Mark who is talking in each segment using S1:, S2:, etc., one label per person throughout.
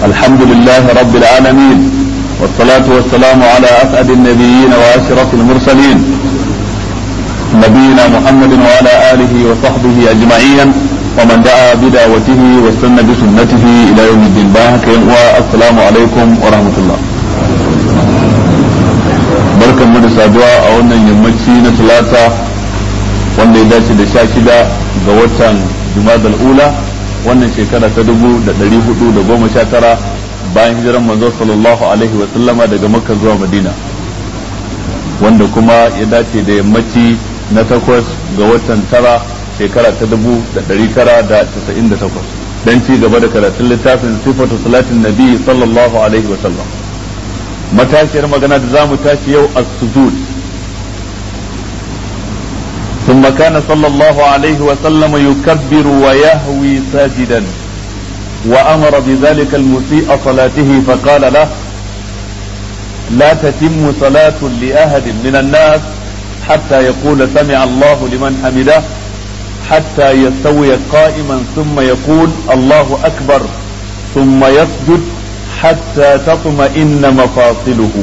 S1: الحمد لله رب العالمين والصلاة والسلام على أسعد النبيين وأشرف المرسلين نبينا محمد وعلى آله وصحبه أجمعين ومن دعا بدعوته واستنى بسنته إلى يوم الدين باهك والسلام عليكم ورحمة الله barkan mu da saduwa a wannan yammaci na talata wanda ya dace da sha shida ga watan jumadal ula wannan shekara ta dubu da ɗari hudu da goma sha tara bayan hijiran manzo sallallahu alaihi wa sallama daga makka zuwa madina wanda kuma ya dace da yammaci na takwas ga watan tara shekara ta dubu da ɗari tara da casa'in da takwas don ci gaba da karatun littafin sifatu salatin nabi sallallahu alaihi wa sallam matashiyar magana da za mu tashi yau as-sujud ثم كان صلى الله عليه وسلم يكبر ويهوي ساجدا وأمر بذلك المسيء صلاته فقال له لا تتم صلاة لأحد من الناس حتى يقول سمع الله لمن حمده حتى يستوي قائما ثم يقول الله أكبر ثم يسجد حتى تطمئن مفاصله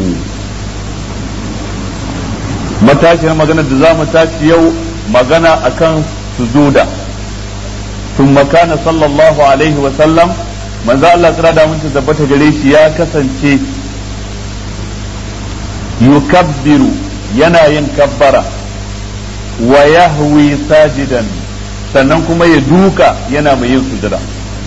S1: matashiyar magana da za mu tashi yau magana akan sujuda ثم كان صلى الله عليه وسلم manzo Allah tsira da mun tabbata gare shi ya kasance yukabbiru yana yin kabbara wa yahwi sajidan sannan kuma ya duka yana mai yin sujada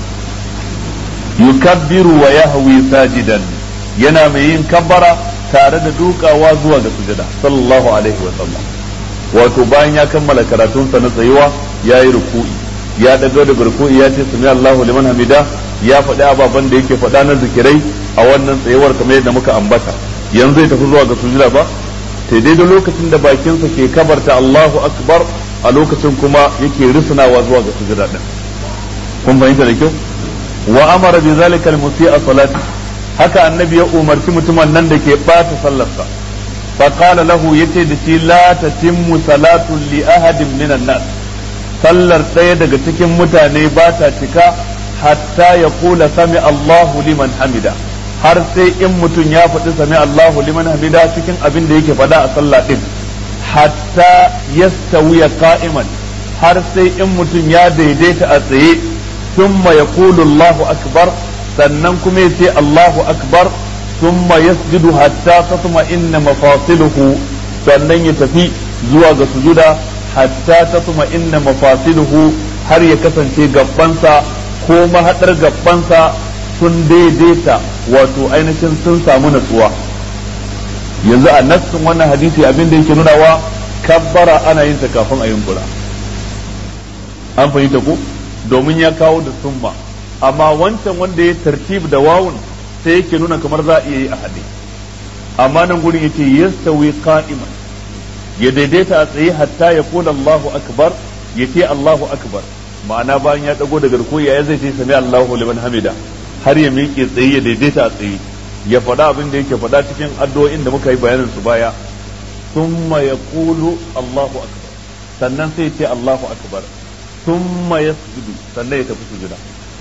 S1: yukabbiru wa yahwi sajidan yana mai yin kabbara tare da dukawa zuwa ga sujada sallallahu alaihi wa sallam wato bayan ya kammala karatunsa na tsayuwa ya yi ruku'i ya dago da ruku'i ya ce sami Allahu liman hamida ya faɗi ababen da yake faɗa na zikirai a wannan tsayuwar kamar yadda muka ambata yanzu zai tafi zuwa ga sujuda ba sai dai da lokacin da bakinsa ke kabarta Allahu akbar a lokacin kuma yake rusunawa zuwa ga sujuda din kun fahimta da kyau wa amara bi zalika al-musi'a salati haka annabi ya umarci mutumin nan da ke bata sallarsa fa qala lahu yace da shi la tatimmu salatu li ahadin minan nas sallar ɗaya daga cikin mutane ba ta cika hatta ya kula sami Allahu liman hamida har sai in mutum ya faɗi sami Allahu liman hamida cikin abin da yake faɗa a sallah ɗin hatta yastawiya qa'iman har sai in mutum ya daidaita a tsaye thumma yaqulu Allahu akbar sannan kuma yace Allahu akbar thumma yasjudu hatta tatma inna mafasiluhu sannan ya tafi zuwa ga sujuda hatta tatma inna mafasiluhu har ya kasance gabbansa ko mahadar gabbansa sun daidaita wato ainihin sun samu natsuwa yanzu a nassin wannan hadisi abin da yake nunawa kabbara ana yin ta kafin a yunkura an fahimta ko domin ya kawo da summa amma wancan wanda ya tartib da wawun sai yake nuna kamar za a iya yi a hade amma nan gurin yake yastawi qa'iman ya daidaita a tsaye hatta ya kula Allahu akbar ya ce Allahu akbar ma'ana bayan ya dago daga rukuyi ya zai ce sami Allahu liman hamida har ya miƙe tsaye ya daidaita a tsaye ya faɗa abin da yake faɗa cikin addu'o'in da muka yi bayanin su baya thumma yaqulu Allahu akbar sannan sai ya ce Allahu akbar thumma yasjudu sannan ya tafi sujuda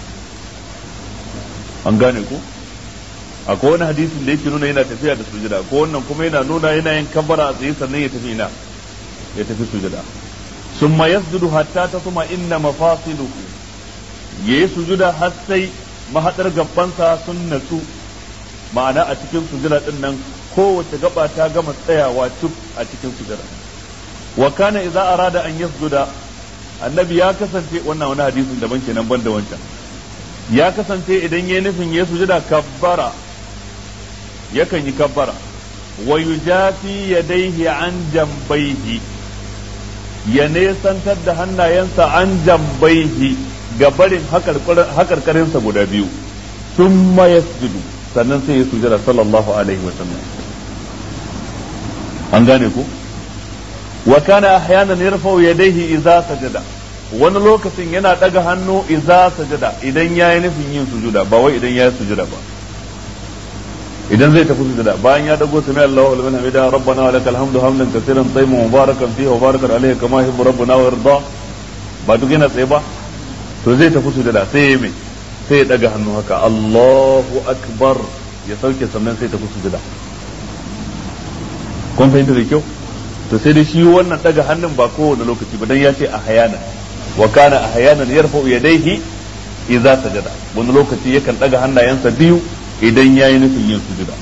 S1: an gane ku akwai wani hadisin da yake nuna yana tafiya da sujada ko wannan kuma yana nuna yana yin kabbara a tsaye sannan ya tafi ina ya tafi sujada summa yasjudu hatta tasma inna mafasiluhu yayi sujuda har sai mahadar gabbansa sun natsu ma'ana a cikin sujada din nan kowace gaba ta gama tsayawa cuk a cikin sujada wa kana idza arada an yasjuda annabi ya kasance wannan wani hadisin daban kenan ban da wancan ya kasance idan yayi nufin ya sujada kabbara yakan yi kabbara wa yujafi yadaihi an jambaihi ya nesantar da hannayensa an jambaihi ga barin hakarkarinsa guda biyu sun yasjudu sannan sai ya sujada sallallahu alaihi wa sallam an gane ku wa kana ahyanan yarfa'u yadayhi idza sajada wani lokacin yana daga hannu idza sajada idan yayi nufin yin sujuda ba wai idan yayi sujuda ba idan zai tafi sujada bayan ya dago sami Allahu liman hamida rabbana wa lakal hamdu hamdan kaseeran tayyiban mubarakan fihi wa barakan alayhi kama yuhibbu rabbuna wa yarda ba duk yana tsaye ba to zai tafi sujada sai ya mai sai ya daga hannu haka Allahu akbar ya sauke sannan sai ta fi sujuda kun fahimta da kyau to sai dai shi wannan daga hannun ba kowane lokaci ba dan ya ce a hayana wa kana a hayanan yarfa'u yadayhi idza sajada wani lokaci yakan daga hannayensa biyu idan yayi nufin yin sujuda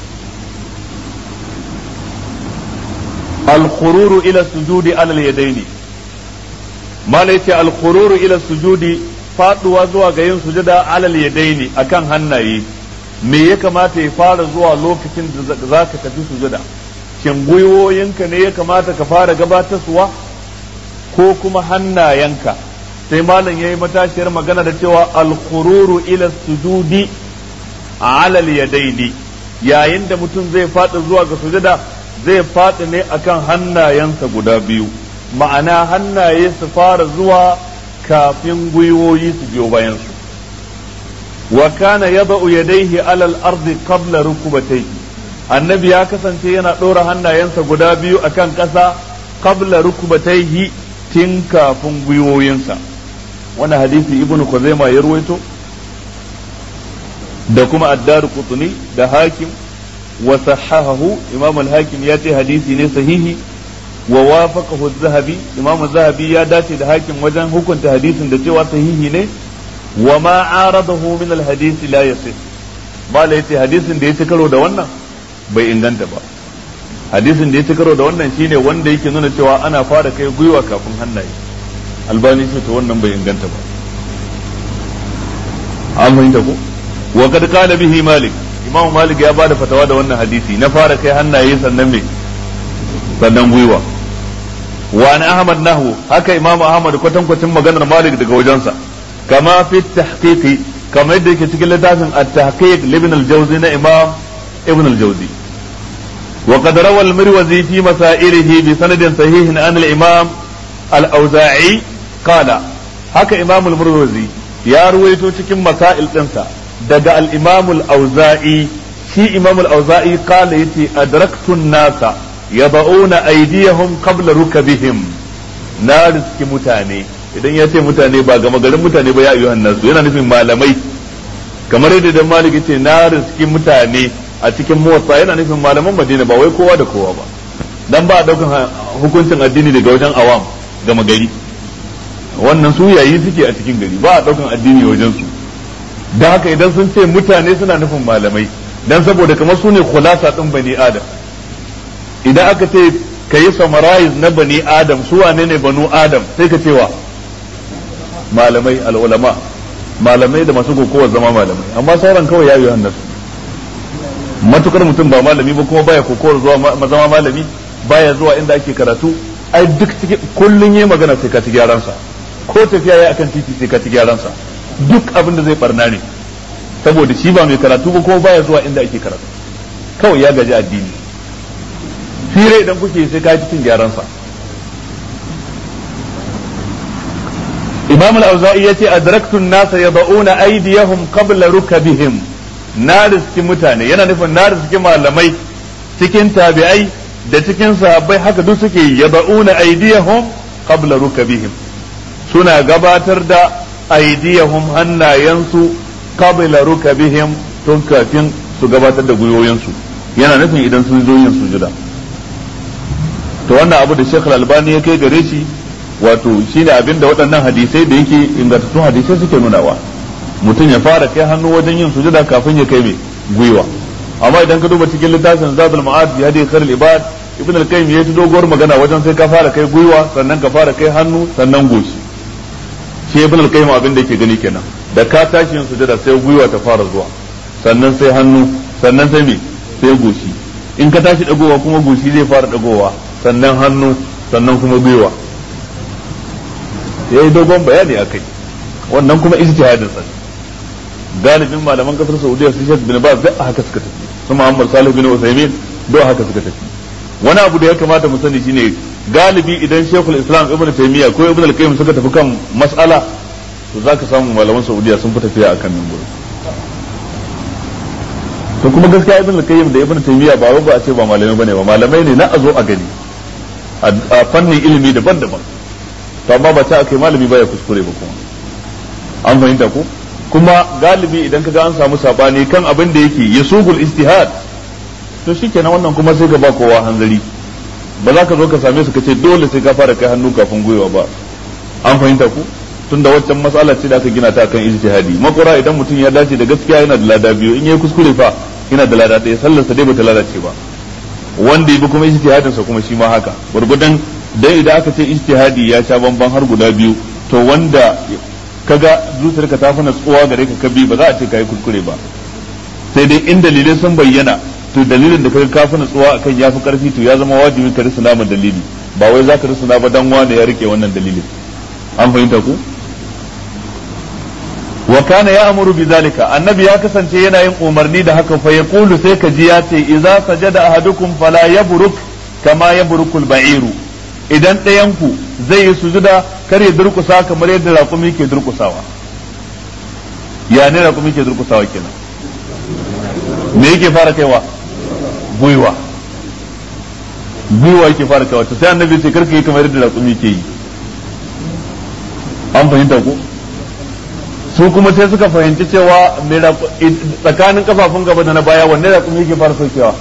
S1: al-khururu ila sujudi ala al-yadaini mala yace al-khururu ila sujudi faduwa zuwa ga yin sujuda ala al-yadaini akan hannaye me ya kamata ya fara zuwa lokacin da zaka tafi sujuda shin gwiwoyinka ne ya kamata ka fara gabatarsuwa ko kuma hannayenka sai malam yayi matashiyar magana da cewa al-khururu ila sujudi ala al-yadaini yayin da mutum zai faɗi zuwa ga sujada zai faɗi ne akan hannayensa guda biyu ma'ana hannaye su fara zuwa kafin gwiwoyi su biyo bayan su wa kana yada'u yadayhi ala al-ardi qabla rukubatayhi annabi ya kasance yana ɗora hannayensa guda biyu akan ƙasa qabla rukubatayhi tun kafin gwiwoyinsa wani hadisi ibnu Khuzaima ya ruwaito da kuma addar qutni da hakim wa sahahahu imam al-hakim ya ce hadisi ne sahihi wa wafaqahu az-zahabi imam az-zahabi ya dace da hakim wajen hukunta hadisin da cewa sahihi ne wa ma aradahu min al-hadisi la yasih mala yace hadisin da ya ci karo da wannan bai inganta ba hadisin da ya ci karo da wannan shine wanda yake nuna cewa ana fara kai gwiwa kafin hannaye albani ce to wannan bai inganta ba an fahimta ko wa kad qala bihi malik imam malik ya bada fatawa da wannan hadisi na fara kai hannaye sannan me sannan gwiwa wa an ahmad nahu haka imam ahmad kwatan kwatin maganar malik daga wajensa kama fi tahqiqi kama yadda yake cikin littafin at-tahqiq ibn al-jawzi na imam ibn al-jawzi وقد روى المروزي في مسائله بسند صحيح عن الإمام الأوزاعي قال هكا إمام المروزي يا رويتو cikin masail ɗinsa daga al-Imam al-Auza'i shi Imam al-Auza'i qala yace adraktu an-nasa yad'una aydiyahum qabla rukabihim na riski mutane idan ya ce mutane ba gama garin mutane ba ya ayyuhan nasu yana nufin malamai kamar yadda dan malik yace na riski mutane a cikin motsa yana nufin malaman madina ba wai kowa da kowa ba dan ba a daukan hukuncin addini daga wajen awam gama gari wannan su yayi suke a cikin gari ba a daukan addini wajen su da haka idan sun ce mutane suna nufin malamai dan saboda kamar su ne khulasa din bani adam idan aka ce ka yi summarize na bani adam su wane ne banu adam sai ka cewa malamai al'ulama malamai da masu kokowar zama malamai amma sauran kawai ya yi hannasu matukar mutum ba malami ba kuma baya kokowar zuwa zama malami baya zuwa inda ake karatu ai duk cikin kullun yayi magana sai ka ci gyaran sa ko tafiya yayi akan titi sai ka ci gyaran sa duk abin da zai barna ne saboda shi ba mai karatu ba kuma baya zuwa inda ake karatu kawai ya gaji addini fira idan kuke sai ka cikin gyaran sa Imam al-Auza'i yace adraktu an-nasa yad'una aydiyahum qabla rukabihim na riski mutane yana nufin na riski malamai cikin tabi'ai da cikin sahabbai haka duk suke yad'una aydiyahum qabla rukabihim suna gabatar da aydiyahum hannayensu qabla rukabihim tun kafin su gabatar da gwiwoyinsu yana nufin idan sun zo yin sujuda to wannan abu da Sheikh Al-Albani ya kai gare shi wato shine abin da waɗannan hadisai da yake ingantattun hadisai suke nunawa mutum ya fara kai hannu wajen yin sujuda kafin ya kai mai gwiwa amma idan ka duba cikin littafin Zadul Ma'ad bi hadi khairul ibad ibn al-qayyim ya ta doguwar magana wajen sai ka fara kai gwiwa sannan ka fara kai hannu sannan goshi shi ibn al-qayyim abin da yake gani kenan da ka tashi yin sujuda sai gwiwa ta fara zuwa sannan sai hannu sannan sai me sai goshi in ka tashi dagowa kuma goshi zai fara dagowa sannan hannu sannan kuma gwiwa yayi dogon bayani akai wannan kuma ijtihadin sa galibin malaman kasar Saudiya su Sheikh bin Baz duk haka suka tafi su Muhammad Salih bin Uthaymeen duk haka suka tafi wani abu da ya kamata mu sani shine galibi idan Sheikhul Islam Ibn Taymiyyah ko Ibn al-Qayyim suka tafi kan mas'ala to zaka samu malaman Saudiya sun fi tafiya akan nan gurin to kuma gaskiya Ibn al-Qayyim da Ibn Taymiyyah ba wai ba a ce ba malamai bane ba malamai ne na a zo a gani a fannin ilimi daban-daban to amma ba ta akai malami baya kuskure ba kuma an fahimta ko kuma galibi idan kaga an samu sabani kan abin da yake yasugul istihad to shikenan wannan kuma sai ka ba kowa hanzari ba za ka zo ka same su ka ce dole sai ka fara kai hannu kafin gwiwa ba an fahimta ku tunda waccan matsala ce da aka gina ta kan ijtihadi makura idan mutum ya dace da gaskiya yana da lada biyu in yayi kuskure fa yana da lada ɗaya sallar sa dai bata lalace ba wanda yabi kuma ijtihadin sa kuma shi ma haka gurgudan dan idan aka ce ijtihadi ya sha bamban har guda biyu to wanda kaga zuciyarka ta fi natsuwa gare ka kabi ba za a ce kai kuskure ba sai dai in dalilai sun bayyana to dalilin da kaga ka fi natsuwa akan ya fi karfi to ya zama wajibi ka risuna ma dalili ba wai za ka risuna ba dan wane ya rike wannan dalilin an fahimta ku wa kana ya'muru bidhalika annabi ya kasance yana yin umarni da haka fa yaqulu sai ka ji ya ce idza sajada ahadukum fala yabruk kama yabrukul ba'iru idan ɗayan ku zai yi sujuda kar ya durkusa kamar yadda raƙumi ke durkusawa ya ne raƙumi ke durkusawa kenan me yake fara kaiwa gwiwa gwiwa yake fara kaiwa to sai annabi ce karka yi kamar yadda raƙumi ke yi an fahimta ko su kuma sai suka fahimci cewa tsakanin kafafun gaba da na baya wanne raƙumi yake fara saukewa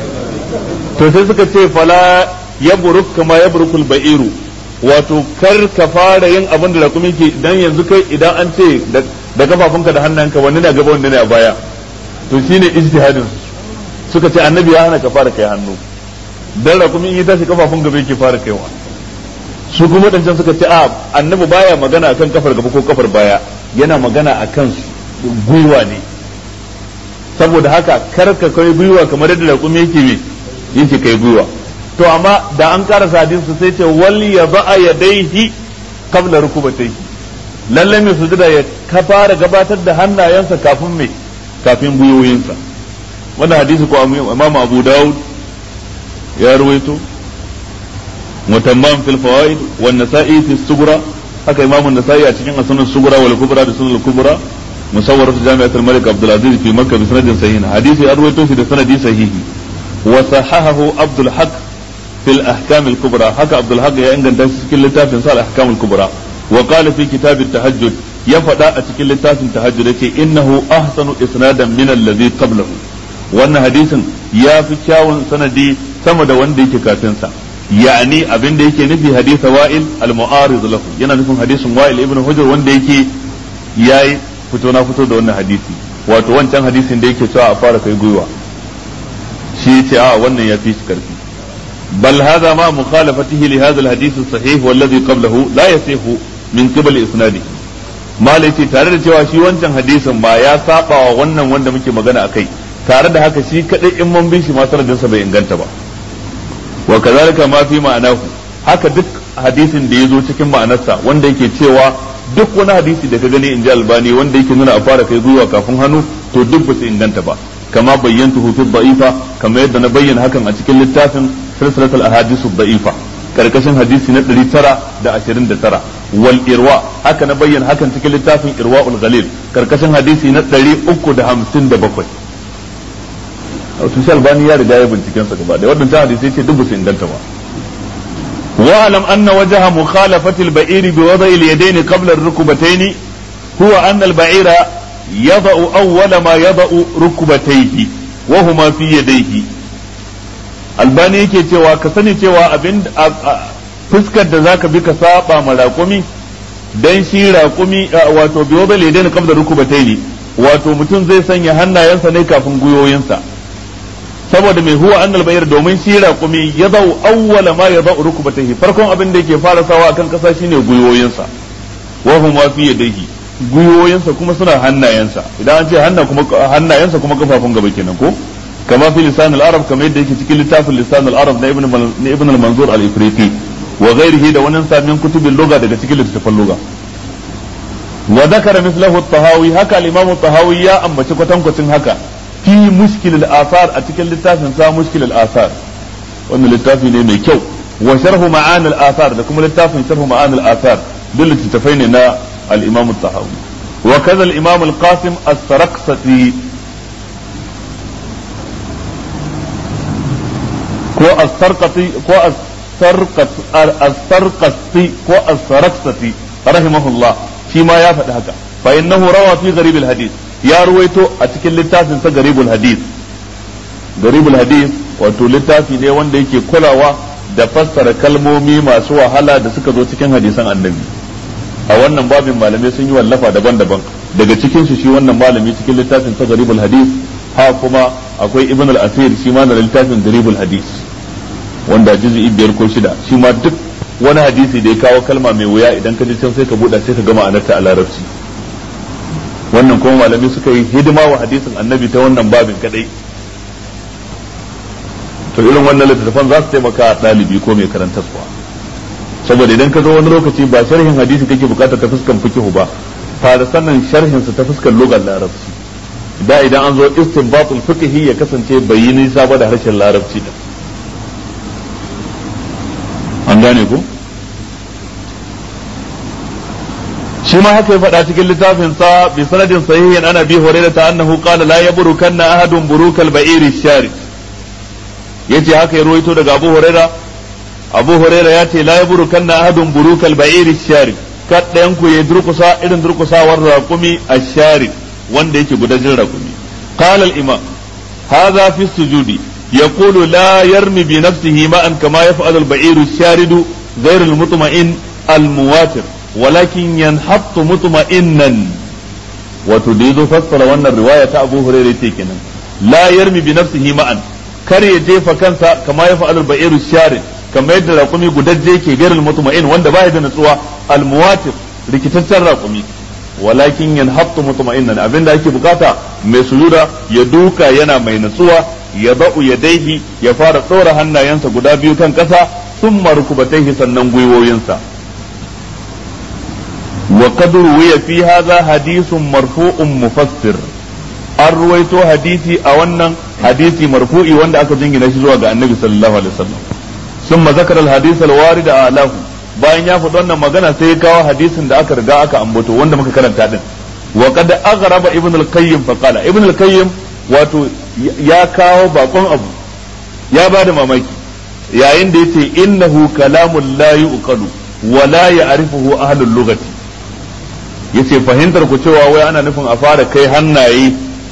S1: to sai suka ce fala ya buruk kama ya burukul ba'iru wato kar ka fara yin abin da raƙumi ke dan yanzu kai idan an ce da kafafunka da hannunka wanne ne a gaba wanne ne a baya to shine ijtihadin suka ce annabi ya hana ka fara kai hannu dan raƙumi in ya tashi kafafun gaba yake fara kaiwa su kuma wadancan suka ce a annabi baya magana akan kafar gaba ko kafar baya yana magana akan gwiwa ne saboda haka kar ka kai gwiwa kamar yadda raƙumi yake me yake kai gwiwa to amma da an karasa hadisi sai ce wal ya ba'a yadaihi qabla rukubatayhi lalle mai sujuda ya ka fara gabatar da hannayensa kafin me kafin gwiwoyinsa wannan hadisi ko Imam Abu Dawud ya ruwaito mutamman fil fawaid wan nasa'i fi sughra haka Imam an-Nasa'i a cikin sunan sughra wal kubra da sunan kubra musawwar fi jami'at al-Malik Abdul Aziz fi Makkah bi sanadin sahih hadisi ya ruwaito shi da sanadi sahihi wa sahahahu Abdul Haq fil ahkam al-kubra haka Abdul Haq ya inganta shi cikin littafin sa al-ahkam al-kubra wa qala fi kitab at-tahajjud ya faɗa a cikin littafin tahajjud yace innahu ahsanu isnadan min alladhi qablahu wannan hadisin ya fi kyawun sanadi sama da wanda yake kafin sa yani abin da yake nufi hadisa wa'il al-mu'arid lahu yana nufin hadisin wa'il ibn hujr wanda yake yayi fito na fito da wannan hadisi wato wancan hadisin da yake cewa a fara kai gwiwa shi yace a wannan ya fi shi karfi بل هذا مع مخالفته لهذا الحديث الصحيح والذي قبله لا يصح من قبل اسناده malai ce tare da cewa shi wancan hadisin ba ya saba wa wannan wanda muke magana a kai tare da haka shi kadai in mun bin shi ma sanadinsa bai inganta ba wa kazalika ma fi ma'anahu haka duk hadisin da ya zo cikin ma'anarsa wanda yake cewa duk wani hadisi da ka gani in ji albani wanda yake nuna a fara kai gwiwa kafin hannu to duk ba su inganta ba kama bayyantu fi da'ifa kama yadda na bayyana hakan a cikin littafin silsilatul ahadisu da'ifa karkashin hadisi na 929 wal irwa haka na bayyana hakan cikin littafin irwaul ghalil karkashin hadisi na 357 wato shi albani ya riga ya binciken sa gaba da wadannan hadisi ce duk su inganta ba wa alam anna wajha mukhalafati al-ba'iri bi wada'i al-yadayn qabla ar-rukbatayn huwa anna al-ba'ira yada'u awwala ma yada'u rukbatayhi wa huma fi yadayhi albani yake cewa ka sani cewa abin fuskar da zaka bi ka saba ma raƙumi dan shi raƙumi wato biyo bale dai kam da rukubatai ne wato mutum zai sanya hannayensa ne kafin guyoyinsa saboda mai huwa annal bayar domin shi raƙumi ya zau awwala ma ya zau rukubatai farkon abin da yake fara sawa akan kasa shine guyoyinsa wa huma fi yadayhi guyoyinsa kuma suna hannayensa idan an ce hannayensa kuma kafafun gaba kenan ko كما في لسان العرب كما يدعي في لتاف لسان العرب ابن ابن المنظور الافريقي وغيره ده ونن من كتب اللغه daga cikin littafin lugha wa dhakara mithlahu at-tahawi haka al-imam at-tahawi ya ambaci kwatankwacin haka fi mushkil al-athar a cikin littafin sa mushkil al-athar wannan littafi ne mai kyau wa sharhu ma'an al-athar da kuma littafin sharhu ma'an al-athar duk littafai ne na al-imam at-tahawi wa kaza al-imam al-qasim as-sarqsati ko as-sarqati ko as-sarqati ko as-sarqati rahimahullah shi ma ya faɗi haka fa innahu rawa fi gharib al hadith ya ruwaito a cikin littafin sa gharib al hadith gharib al hadith wato littafi ne wanda yake kulawa da fassara kalmomi masu wahala da suka zo cikin hadisan annabi a wannan babin malamai sun yi wallafa daban-daban daga cikin su shi wannan malami cikin littafin sa gharib al hadith ha kuma akwai ibn al asir shi ma da littafin gharib al hadith wanda juz'i biyar ko shida shi ma duk wani hadisi da ya kawo kalma mai wuya idan ka ji can sai ka buɗa sai ka gama anarta a larabci wannan kuma malamai suka yi hidima wa hadisin annabi ta wannan babin kadai to irin wannan littattafan za su taimaka ɗalibi ko mai karantarwa saboda idan ka zo wani lokaci ba sharhin hadisi kake bukatar ta fuskan fikihu ba fara sannan sharhin su ta fuskan lugar larabci da idan an zo istinbatul fiqhi ya kasance bai yi nisa ba da harshen larabci din an gane ku shi ma haka ya faɗa cikin littafin sa bi sanadin sahihin ana bi hurairah ta annahu qala la yabrukanna ahadun burukal ba'iri shari yace haka ya ruwaito daga Abu Hurairah Abu Hurairah ya ce la yabrukanna ahadun burukal ba'iri shari kaddayan ku ya durkusa irin durkusawar raqumi ash-shari wanda yake gudajin raqumi qala al-imam hadha fi sujudi يقول لا يرمي بنفسه ماء كما يفعل البعير الشارد غير المطمئن المواتر ولكن ينحط مطمئنا وتريد فسر وان الرواية أبو هريرة تيكنا لا يرمي بنفسه ماء kar ya jefa kansa kama ya fa'alul ba'iru sharid kamar yadda raƙumi gudajje ke gairul mutma'in wanda baya da natsuwa almuwatir rikitaccen raƙumi walakin yanhattu mutma'innan abinda ake bukata mai sujuda ya duka yana mai natsuwa ya ba'u yadaihi ya fara tsora hannayensa guda biyu kan ƙasa sun marukubataihi sannan gwiwoyinsa wa qad ruwiya fi hadha hadithun marfu'un mufassir an ruwaito hadisi a wannan hadisi marfu'i wanda aka jingina shi zuwa ga annabi sallallahu alaihi wasallam ثم ذكر الحديث الوارد أعلاه bayan ya faɗi wannan magana sai ya kawo hadisin da aka riga aka ambato wanda muka karanta din wa qad aghraba ibn al-qayyim fa qala ibn al-qayyim wato ya kawo bakon abu ya bada mamaki yayin da yace innahu kalamun la yuqalu wa la ya'rifuhu ahlul lughati yace fahimtar ku cewa wai ana nufin a fara kai hannaye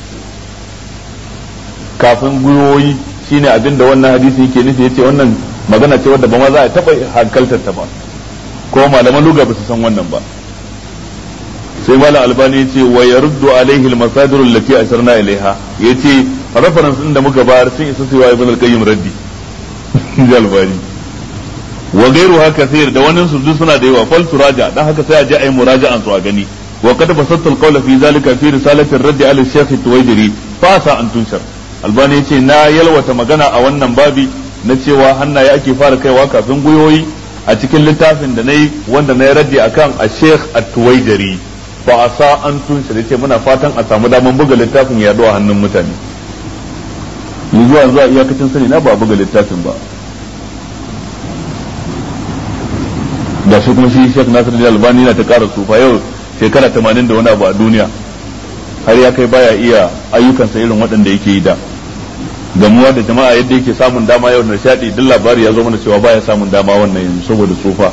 S1: kafin gwiwoyi shine abin da wannan hadisi yake nufi yace wannan magana ce wadda ba ma za a taba hankaltar ta ba ko malaman luga ba su san wannan ba sai malam albani ya ce wa yaruddu alaihi almasadir allati asharna ilaiha yace reference din da muka bayar sun isa su wa ibn al-qayyim raddi ji albani wa gairu haka sayar da wannan su duk suna da yawa fal turaja dan haka sai a je a yi muraja'an su a gani wa qad basatta al-qawla fi zalika fi risalati ar-radd ala al-shaykh at-tuwaydiri fa sa an tunshar albani yace na yalwata magana a wannan babi na cewa hannaye ake fara kaiwa kafin gwiwoyi a cikin littafin da na yi wanda na yi raddi akan a sheikh at-tuwaidari ba a sa an tunshi da ce muna fatan a samu daman buga littafin ya a hannun mutane yi zuwa zuwa iyakacin sani na ba buga littafin ba da shi kuma shi sheikh nasir da albani na ta kara tsufa yau shekara tamanin da wani abu a duniya har ya kai baya iya ayyukansa irin waɗanda yake yi da gamuwa da jama'a yadda yake samun dama yau da shaɗi duk labari ya zo mana cewa baya samun dama wannan yanzu saboda tsufa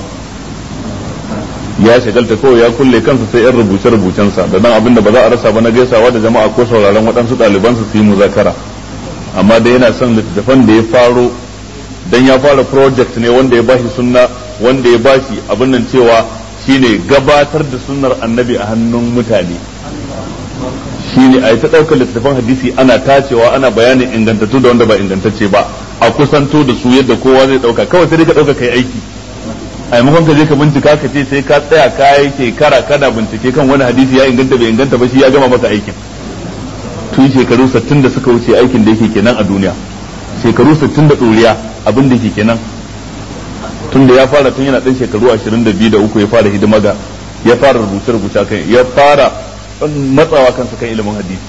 S1: ya shagalta kawai ya kulle kansa sai yan rubuce rubucensa da dan abin da ba za a rasa ba na gaisawa da jama'a ko sauraron waɗansu ɗalibansa su yi muzakara amma da yana son littattafan da ya faro dan ya fara project ne wanda ya bashi sunna wanda ya bashi abin nan cewa shine gabatar da sunnar annabi a hannun mutane shine a yi ta ɗaukar littattafan hadisi ana tacewa ana bayanin ingantattu da wanda ba ingantacce ba a kusanto da su yadda kowa zai ɗauka kawai sai dai ka ɗauka kai aiki a maimakon ka je ka bincika ka ce sai ka tsaya ka yi shekara kana bincike kan wani hadisi ya inganta bai inganta ba shi ya gama masa aikin tun shekaru 60 da suka wuce aikin da yake kenan a duniya shekaru 60 da ɗoriya abin da yake kenan tun da ya fara tun yana ɗan shekaru 22 da uku ya fara hidima ga ya fara rubuce-rubuce kan ya fara matsawa kansa kan ilimin hadisi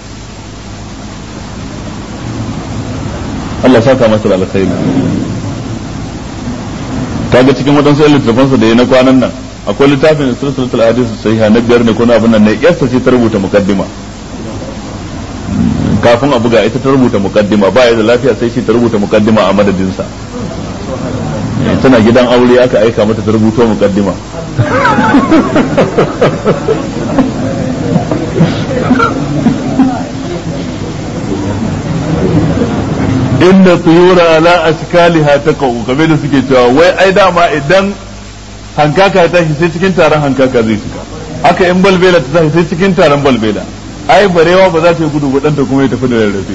S1: Allah saka masa da alkhairi kaga cikin wadansu littafansa da ya na kwanan nan akwai littafin silsilatul hadisi sahiha na biyar ne ko na abin nan ne yassa ce ta rubuta mukaddima kafin a buga ita ta rubuta mukaddima ba ya da lafiya sai shi ta rubuta mukaddima a madadinsa tana gidan aure aka aika mata ta rubuto mukaddima inda tuyura ala ashkaliha taqau kamar da suke cewa wai ai dama idan hankaka ta tashi sai cikin taron hankaka zai shiga haka in balbela ta tashi sai cikin taron balbela ai barewa ba za ta yi gudu ba ta kuma ya tafi da rarrafe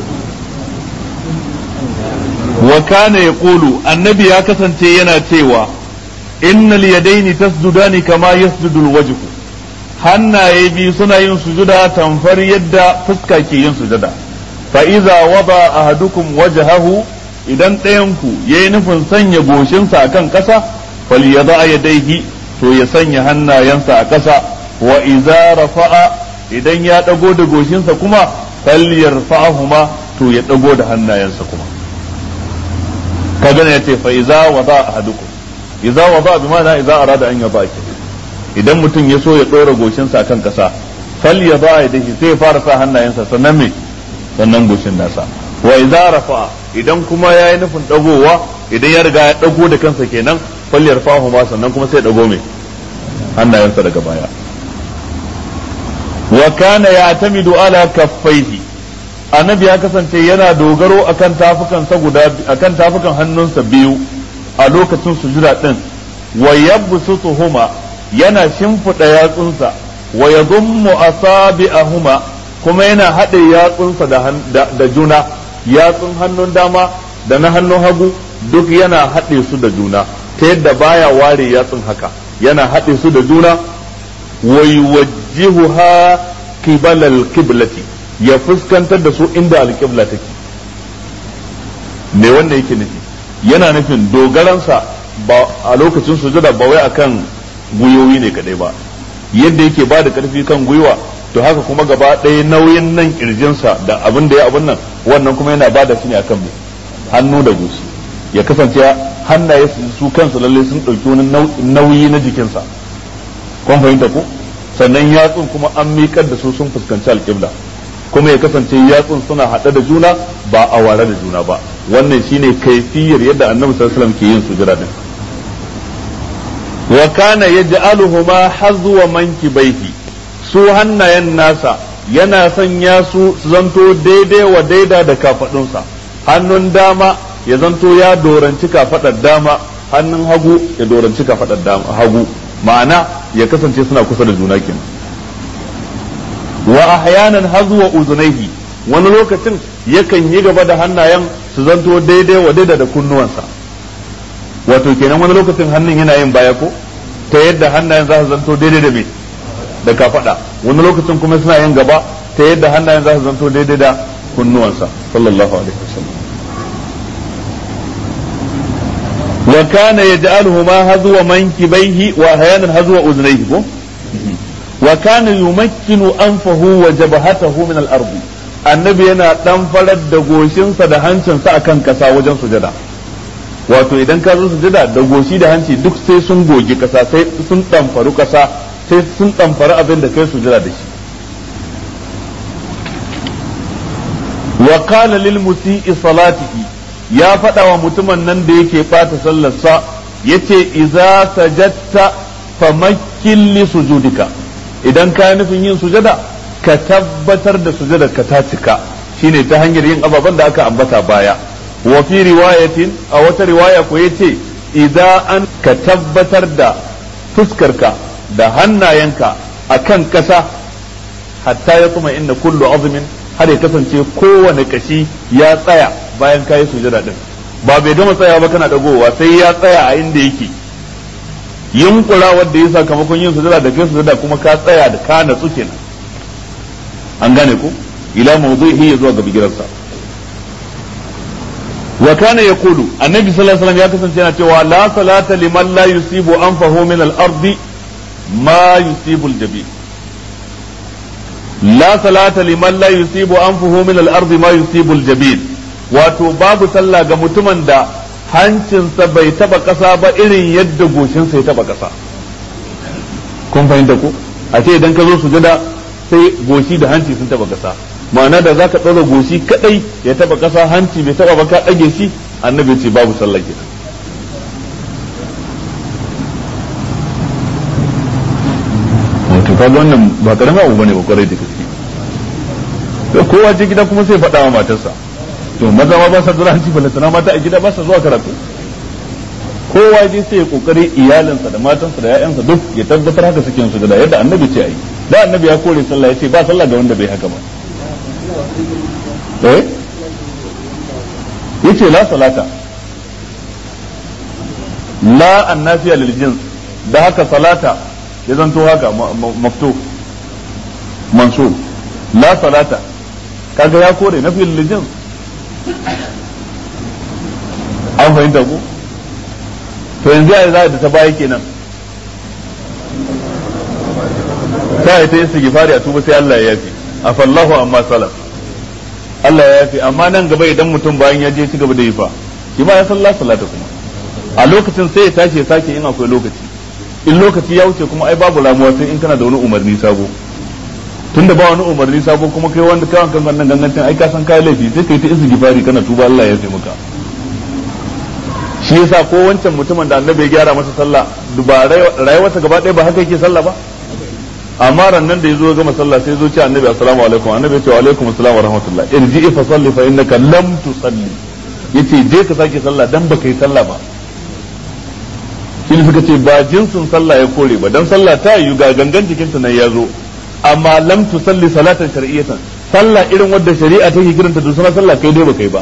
S1: wa kana yaqulu annabi ya kasance yana cewa innal yadaini tasjudani kama yasjudu alwajhu hannaye biyu suna yin sujuda tamfar yadda fuska ke yin sujada fa iza wada ahadukum wajhahu idan ɗayan ku yayi nufin sanya goshinsa akan ƙasa falyada yadayhi to ya sanya hannayensa a ƙasa wa iza rafa'a idan ya dago da goshinsa kuma falyarfa'ahuma to ya dago da hannayensa kuma kaga ne yace fa iza wada ahadukum iza wada bi ma'ana iza arada an yada ki idan mutum ya so ya dora goshinsa akan kasa fal yada yadihi sai ya fara sa hannayensa sannan me sannan goshin nasa wa iza rafa idan kuma yayi nufin dagowa idan ya riga ya dago da kansa kenan fal yarfahu ma sannan kuma sai ya dago me hannayensa daga baya wa kana ya'tamidu ala kaffaihi annabi ya kasance yana dogaro akan tafukansa guda akan tafukan hannunsa biyu a lokacin sujuda din wa yabsutuhuma yana shimfida yatsunsa wa yadhummu asabi'ahuma kuma yana haɗe yatsunsa da, da, juna yatsun hannun dama da na hannun hagu duk yana haɗe su da juna ta yadda baya ware yatsun haka yana haɗe su da juna wa yuwajjihuha qibala al-qiblati ya fuskantar da su inda alƙibla take me wanda yake nufi yana nufin dogaransa ba a lokacin sujada ba wai akan gwiwowi ne kadai ba yadda yake ba da karfi kan gwiwa to haka kuma gaba ɗaya nauyin nan kirjinsa da abin da ya abin nan wannan kuma yana ba da shi ne akan hannu da gusi ya kasance hannaye su kansu lalle sun ɗauki wani nauyi na jikinsa kun fahimta ko sannan yatsun kuma an miƙar da su sun fuskanci alƙibla kuma ya kasance yatsun suna haɗe da juna ba a ware da juna ba wannan shine kaifiyar yadda annabi sallallahu alaihi wasallam ke yin sujada din wa kana yaj'aluhuma hazwa mankibaihi su hannayen nasa yana sanya su su zanto daidai wa daida da kafadunsa hannun dama ya zanto ya doranci kafadar dama hannun hagu ya doranci kafadar dama hagu ma'ana ya kasance suna kusa da juna kenan wa ahyanan hazwa uzunaihi wani lokacin yakan yi gaba da hannayen su zanto daidai wa daida da kunnuwansa wato kenan wani lokacin hannun yana yin baya ko ta yadda hannayen za su zanto daidai da me da kafada wani lokacin kuma suna yin gaba ta yadda hannayen za su zanto daidai da kunnuwansa sallallahu alaihi wasallam wa kana yaj'aluhuma hazwa mankibaihi wa ahyanan hazwa uzunaihi ko wa kana yumakkinu anfahu wa jabhatahu min al-ard annabi yana dan farar da goshinsa da hancinsa akan kasa wajen sujada wato idan ka zo sujada da goshi da hanci duk sai sun gogi kasa sai sun damfaru kasa sai sun damfaru abin da kai sujada da shi wa qala lil musii salatihi ya faɗa wa mutumin nan da yake bata sallarsa yace idza sajadta famakkin li sujudika idan ka nufin yin sujada ka tabbatar da sujada ka ta cika shine ta hanyar yin ababen da aka ambata baya wa fi riwayatin a wata riwaya ko yace idan an ka tabbatar da fuskarka da hannayenka akan kasa hatta ya kuma inna kullu azmin har ya kasance kowane kashi ya tsaya bayan kayi sujada din ba bai gama tsaya ba kana dagowa sai ya tsaya a inda yake yunkura wanda ya sakamakon yin sujada da kai sujada kuma ka tsaya da ka natsu kenan an gane ku ila mawdu'ihi ya zuwa ga bigirarsa wa kana yaqulu annabi sallallahu alaihi wasallam ya kasance yana cewa la salata liman la yusibu anfahu min al-ardi ma yusibu al-jabi la salata liman la yusibu anfahu min al-ardi ma yusibu al-jabil wato babu sallah ga mutumin da hancinsa bai taba kasa ba irin yadda goshinsa ya taba kasa kun fahimta ko a ce idan ka zo sujada sai goshi da hanci sun taba kasa ma'ana da zaka ɗaura goshi kadai ya taba kasa hanci bai taba ba ka ɗage shi annabi ce babu sallah kenan wato kaga wannan ba karamin abu bane ba kwarai da gaske kowa ce gida kuma sai faɗa wa matarsa to maza ma ba sa zuwa hanci balantana mata a gida ba sa zuwa karatu kowa je sai ya kokari iyalinsa da matansa da ya'yansa duk ya tabbatar haka suke yin sujada yadda annabi ce ayi da annabi ya kore sallah ya ce ba sallah ga wanda bai haka ba eh yace la salata la annafiya lil jins da haka salata ya zanto haka maftu mansub la salata kaga ya kore nafi lil jins an fahimta ku to yanzu ya za da ta baya kenan ta yi ta yi sigifari a tuba sai Allah ya yafi afallahu amma salaf Allah ya yafi amma nan gaba idan mutum bayan ya je ci gaba da yi fa shi ma ya sallah salata kuma a lokacin sai ya tashi ya sake in akwai lokaci in lokaci ya wuce kuma ai babu ramuwa sai in kana da wani umarni sabo tunda ba wani umarni sabo kuma kai wanda kawan kan wannan gangancin ai ka san kai laifi sai kai ta istighfari kana tuba Allah ya yafi maka shi yasa ko wancan mutumin da annabi ya gyara masa sallah ba rayuwarsa gaba ɗaya ba haka yake sallah ba amma rannan da yazo gama sallah sai zo ce annabi assalamu alaikum annabi ya ce wa alaikum assalam wa rahmatullah irji fa salli fa innaka lam tusalli yace je ka sake sallah dan baka yi sallah ba shi suka ce ba jinsin sallah ya kore ba dan sallah ta yi ga gangan jikin ta nan ya zo amma lam tusalli salatan shar'iyatan sallah irin wadda shari'a take kiranta da sunan sallah kai dai baka yi ba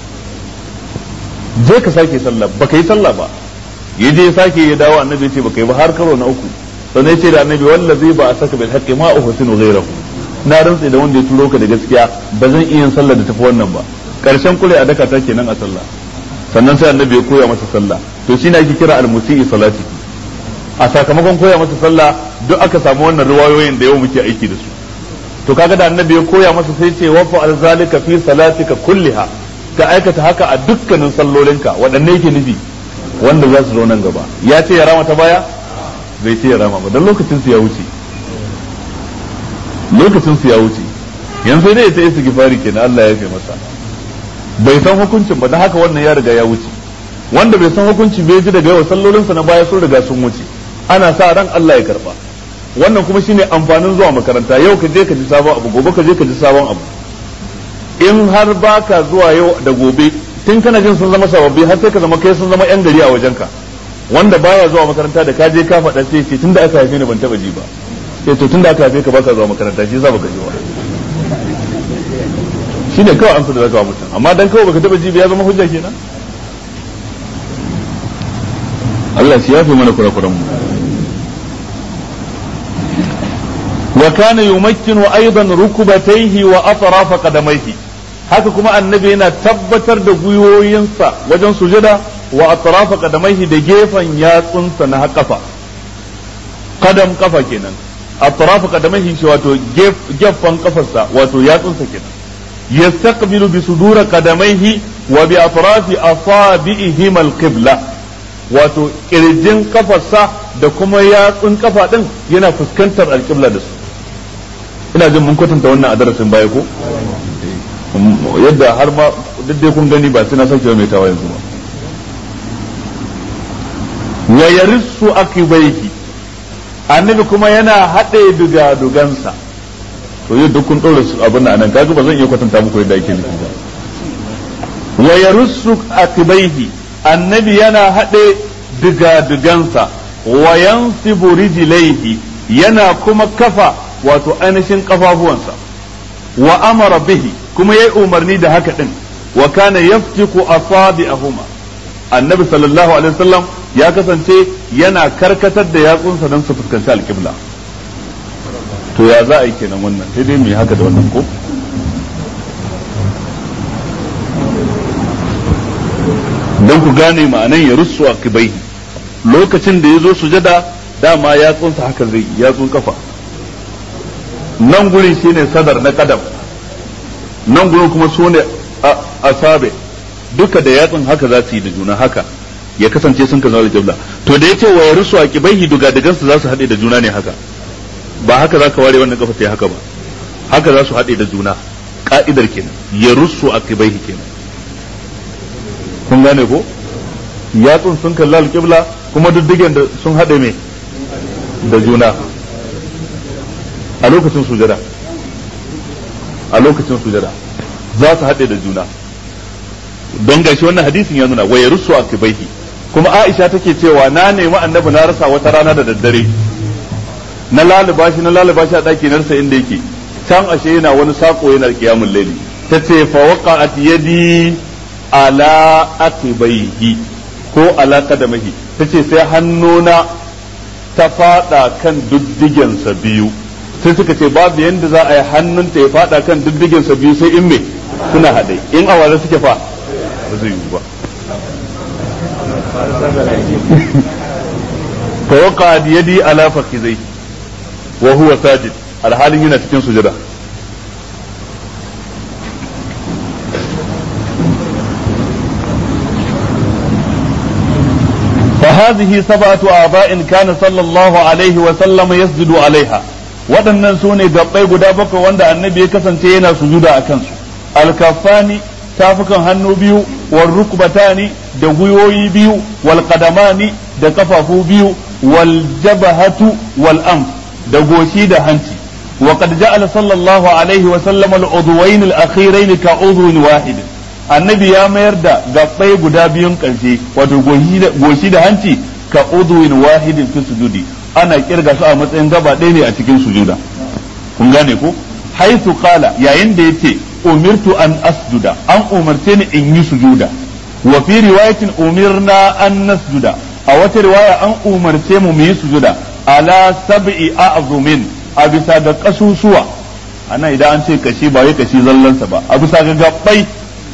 S1: je ka sake sallah baka yi sallah ba ya je sake ya dawo annabi ce baka yi ba har karo na uku sannan ya ce da annabi wallazi ba a saka bil haqqi ma uhsinu ghayrahu na rantsi da wanda ya turo ka da gaskiya ba zan iya yin sallah da tafi wannan ba karshen kure a daka ta kenan a sallah sannan sai annabi ya koya masa sallah to shine ake kira al-musii salati a sakamakon koya masa sallah duk aka samu wannan riwayoyin da yau muke aiki da su to kaga da annabi ya koya masa sai ce wa fa zalika fi salatika kulliha ka aikata haka a dukkanin sallolinka waɗanne yake nufi wanda za su zo nan gaba ya ce ya rama ta baya bai ce ya rama ba don lokacin su ya wuce lokacin su ya wuce yanzu ne ta isa gifari kenan Allah ya fi masa bai san hukuncin ba don haka wannan ya riga ya wuce wanda bai san hukunci bai ji daga yawa sallolinsa na baya sun riga sun wuce ana sa ran Allah ya karba wannan kuma shine amfanin zuwa makaranta yau ka je ka ji sabon abu gobe ka je ka ji sabon abu in har baka zuwa yau da gobe tun kana jin sun zama sababbi har sai ka zama kai sun zama yan gari a wajenka wanda baya zuwa makaranta da ka je ka faɗa sai ce tunda aka haife ni ban taba ji ba sai to tunda aka haife ka baka zuwa makaranta shi yasa baka ji ba shine kawai amsa da zaka wa mutum amma dan kawai baka taba ji ba ya zama hujja kenan Allah shi yafe mana kurakuran mu وكان يمكن أيضا ركبتيه وأطراف قدميه haka kuma annabi yana tabbatar da gwiwoyinsa wajen sujada wa atrafa qadamaihi da gefen yatsunsa na kafa kadam kafa kenan atrafa qadamaihi shi wato gefen kafarsa wato yatsunsa kenan yastaqbilu bi sudura qadamaihi wa bi atrafi asabi'ihim al-qibla wato kirjin kafarsa da kuma yatsun kafa din yana fuskantar alƙibla da su ina jin mun kwatanta wannan a darasin baya ko yadda har ma duk dai kun gani ba sai na sake mai tawa yanzu ba wa yarissu akibaihi annabi kuma yana haɗe duga dugansa to yau duk kun ɗora su abin nan kaga ba zan iya kwatanta muku yadda ake nufi ba wa yarissu akibaihi annabi yana haɗe duga dugansa wa yansibu rijlaihi yana kuma kafa wato ainihin kafafuwansa wa amara bihi kuma yayi umarni da haka din wa kana yaftiku asabi'ahuma annabi sallallahu alaihi wasallam ya kasance yana karkatar da yatsunsa don su fuskanci alƙibla to ya za a yi kenan wannan sai dai mu yi haka da wannan ko don ku gane ma'anan ya rusu a kibaihi lokacin da ya zo sujada dama yatsunsa haka zai yatsun kafa nan gurin shine sadar na kadam nan gurin kuma su ne asabe duka da yatsun haka za su yi da juna haka ya kasance sun ka zama da jabla to da yace wa yarusu aqibaihi duga dagansu za su haɗe da juna ne haka ba haka za ka ware wannan kafa sai haka ba haka za su haɗe da juna ka'idar kenan yarusu aqibaihi kenan kun gane ko yatsun sun kalla alƙibla kuma diddigen da sun haɗe me da juna a lokacin sujada a lokacin sujada za su haɗe da juna don gashi wannan hadisin ya nuna wa yarussu akibaihi kuma Aisha take cewa na nemi annabi na rasa wata rana da daddare na laluba shi na laluba shi a daki na rasa inda yake can ashe yana wani sako yana kiyamul laili tace fa waqa'at yadi ala akibaihi ko ala kadamahi tace sai hannuna ta fada kan duddigensa biyu sai suka ce babu yanda za a yi hannunta ya fada kan duddigensa biyu sai in me suna haɗe in awara suke fa ba zai yi ba fa waqa yadi ala fakhizai wa huwa sajid alhalin yana cikin sujada فهذه سبعة آباء كان صلى الله عليه وسلم يسجد عليها waɗannan su ne gabbai guda bakwai wanda annabi ya kasance yana sujuda a kansu alkafani tafukan hannu biyu wal rukbatani da gwiwoyi biyu wal qadamani da kafafu biyu wal jabahatu wal am da goshi da hanci wa qad ja'ala sallallahu alaihi wa sallam al udwayn al akhirayn ka udwin wahid annabi ya mayar da gabbai guda biyun karshe wato goshi da hanci ka udwin wahidin fi sujudi ana kirga su a matsayin gaba ɗaya ne a cikin sujuda kun gane ko haythu qala yayin da yace umirtu an asjuda an umarce ni in yi sujuda wa fi riwayatin umirna an nasjuda a wata riwaya an umarce mu mu yi sujuda ala sab'i a'zumin a bisa ga kasusuwa ana idan an ce kashi ba wai kashi zallansa ba a bisa ga gabbai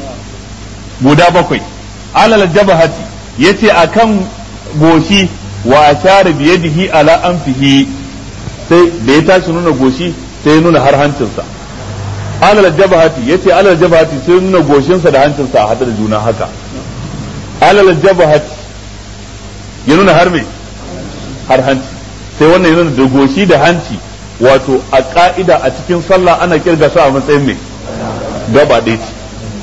S1: guda bakwai alal jabahati yace akan goshi wa ashara bi yadihi ala anfihi sai da ya tashi nuna goshi sai ya nuna har hancinsa alal jabahati yace alal jabahati sai nuna goshinsa da hancinsa a hada da juna haka alal jabahati ya nuna har me har hanci sai wannan ya nuna da goshi da hanci wato a ka'ida a cikin sallah ana kirga su a matsayin me gaba ɗaya ce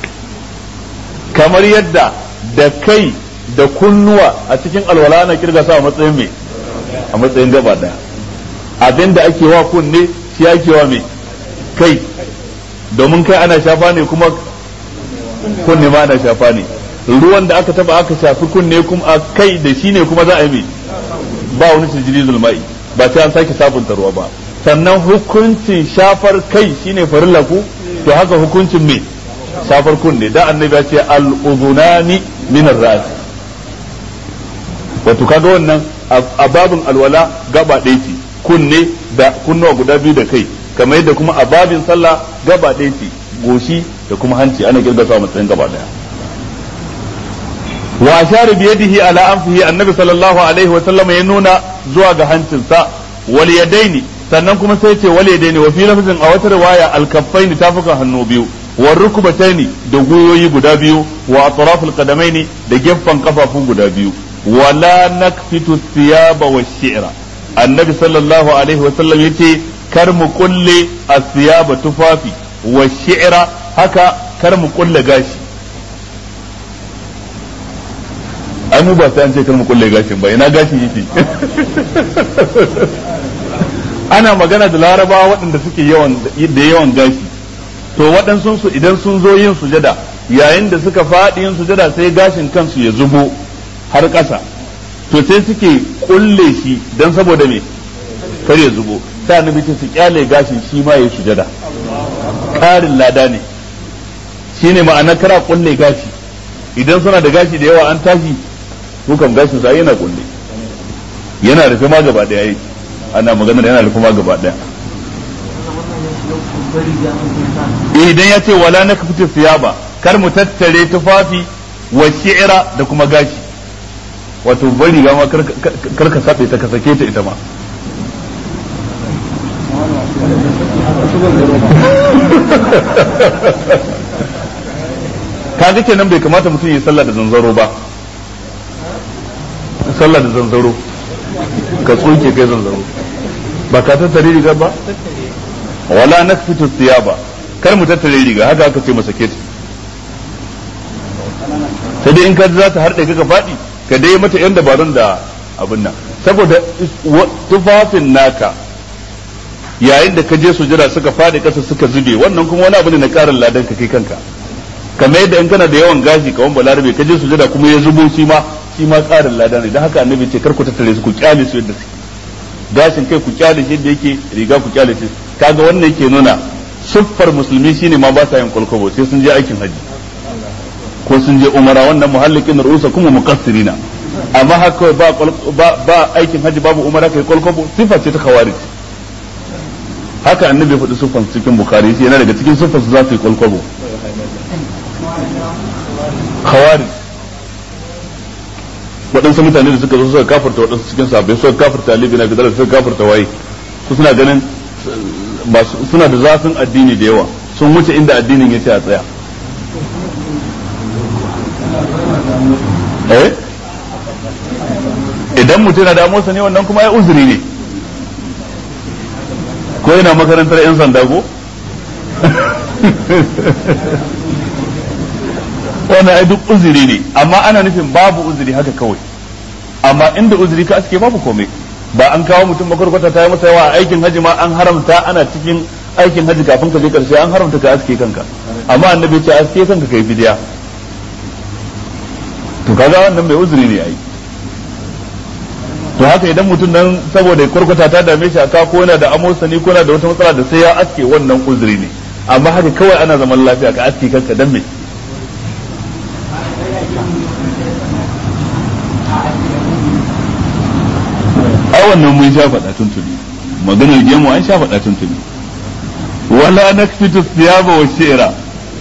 S1: kamar yadda da kai da kunnuwa a cikin alwala ana kirga su a matsayin me a matsayin gaba ɗaya abinda ake wa kunne shi ake wa me kai domin kai ana shafa ne kuma kunne ma ana shafa ne ruwan da aka taba aka shafi kunne kuma a kai da shi ne kuma za a yi mai ba wani tijiri zulma'i ba sai an sake sabunta ruwa ba sannan hukuncin shafar kai shine farilla ku to haka hukuncin me shafar kunne da annabi ya ce al-udhunani min ar-ras wato kaga wannan a babin alwala gaba ɗaya ce kunne da kunnuwa guda biyu da kai kamar yadda kuma a babin sallah gaba ɗaya ce goshi da kuma hanci ana kirga su a matsayin gaba ɗaya wa ashara bi yadihi ala anfihi annabi sallallahu alaihi wa sallam ya nuna zuwa ga hancinsa wal yadaini sannan kuma sai ce wal yadaini wa fi lafzin a wata riwaya al kaffaini tafukan hannu biyu wa rukbataini da guyoyi guda biyu wa atraful qadamaini da gefen kafafu guda biyu wala nakfitu thiyaba wa shi'ra annabi sallallahu alaihi wa sallam yace kar mu kulle asiyaba tufafi wa shi'ra haka kar mu kulle gashi ai mu ba sai an ce kar mu kulle gashin ba ina gashin yake ana magana da larabawa waɗanda suke yawan da yawan gashi to waɗansu su idan sun zo yin sujada yayin da suka faɗi yin sujada sai gashin kansu ya zubo har ƙasa to sai suke kulle shi dan saboda me kar ya zubo sai annabi ce su kyale gashin shi ma ya sujada ƙarin lada ne shine ma'ana kara kulle gashi idan suna da gashi da yawa an tashi ko kam gashin sa yana kulle yana rufe ma gaba daya yi ana magana yana rufe ma gaba daya idan ya ce wala na kafita siyaba kar mu tattare tufafi wa shi'ira da kuma gashi wato bari ga ma kar ka safe ta ka sake ta ita ma kaga kenan bai kamata mutum ya sallah da zanzaro ba sallah da zanzaro ka tsoke kai zanzaro ba ka tattare riga ba wala nakfitu thiyaba kar mu tattare riga haka aka ce masa keti sai dai in ka za ta harɗe ka faɗi ka dai mata yan dabarun da abin nan saboda tufafin naka yayin da ka je sujada suka faɗi ƙasa suka zube wannan kuma wani abu ne na ƙarin ladan ka kai kanka kamar yadda in kana da yawan gashi kawan balarabe ka je sujada kuma ya zubo shi ma shi ma tsarin lada ne dan haka annabi ce kar ku tattare su ku kyale su yadda suke gashin kai ku kyale shi yadda yake riga ku kyale shi kaga wannan yake nuna siffar musulmi shine ma ba sa yin kwalkwabo sai sun je aikin haji ko sun je umara wannan muhallikin rusa kuma muqassirina amma haka ba ba ba aikin haji babu umara kai kwalkwabo sifa ce ta khawarij haka annabi faɗi siffar cikin bukhari yana daga cikin siffar su za su yi kwalkwabo khawarij waɗansu mutane da suka zo suka kafarta waɗansu cikin sahabbai suka kafarta Ali bin Abi Talib suka kafarta waye su suna ganin suna da zafin addini da yawa sun wuce inda addinin ya ce a tsaya eh idan mutum na damuwarsa ne wannan kuma ya uzuri ne ko yana makarantar 'yan sanda ko wannan ai duk uzuri ne amma ana nufin babu uzuri haka kawai amma inda uzuri ka aske babu komai ba an kawo mutum makwarkwata ta yi masa yawa a aikin haji ma an haramta ana cikin aikin haji kafin ka je karshe an haramta ka aske kanka amma annabi ce aske kanka kai bidiya to kaga wannan mai uzuri ne ai to haka idan mutum nan saboda kwarkwata ta dame shi aka ko yana da amosani ko yana da wata matsala da sai ya aske wannan uzuri ne amma haka kawai ana zaman lafiya ka aske kanka dan me ai wannan mun sha faɗa tuntuni maganar gemu an sha faɗa tuntuni wala nakfitu thiyaba wa shi'ra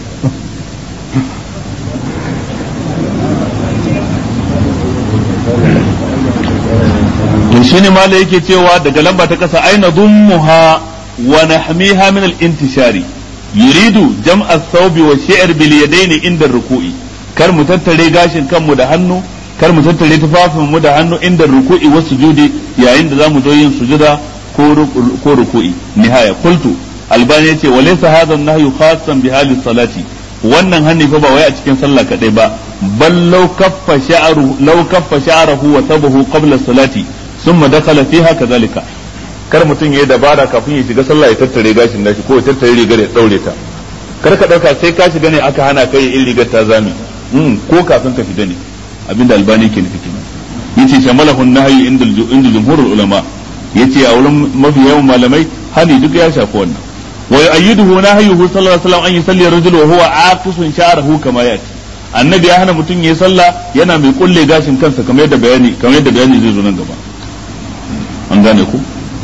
S1: to shine mala yake cewa daga lamba ta kasa aina dhummuha wa nahmiha min al-intishari yuridu jam'a ath-thawbi wa shi'r bil yadayn inda ruku'i kar mu tattare gashin kanmu da hannu kar mu tattare tufafin mu da hannu inda ruku'i wa sujudi yayin da zamu zo yin sujuda ko ruku'i nihaya qultu albani yace wa laysa hadha an-nahyu khassan bi hali salati wannan hanni fa ba wai a cikin sallah kadai ba bal law kaffa sha'ru law kaffa sha'ruhu wa sabahu qabla salati thumma dakhala fiha kadhalika kar mutum yayi dabara kafin ya shiga sallah ya tattare gashin nashi ko ya tattare rigar ya daure ta kar ka dauka sai ka shiga ne aka hana kai in rigar ta zami ko kafin ka shiga ne abinda albani ke nufi kenan yace shamalahu nahyi inda inda jumhurul ulama yace a wurin mafi yawan malamai hani duk ya shafi wannan wa yu'ayyiduhu nahyuhu sallallahu alaihi wasallam an yusalli ar-rajul wa huwa aqisun sha'ruhu kama yati annabi ya hana mutum yayi sallah yana mai kulle gashin kansa kamar yadda bayani kamar yadda bayani zai zo nan gaba an gane ku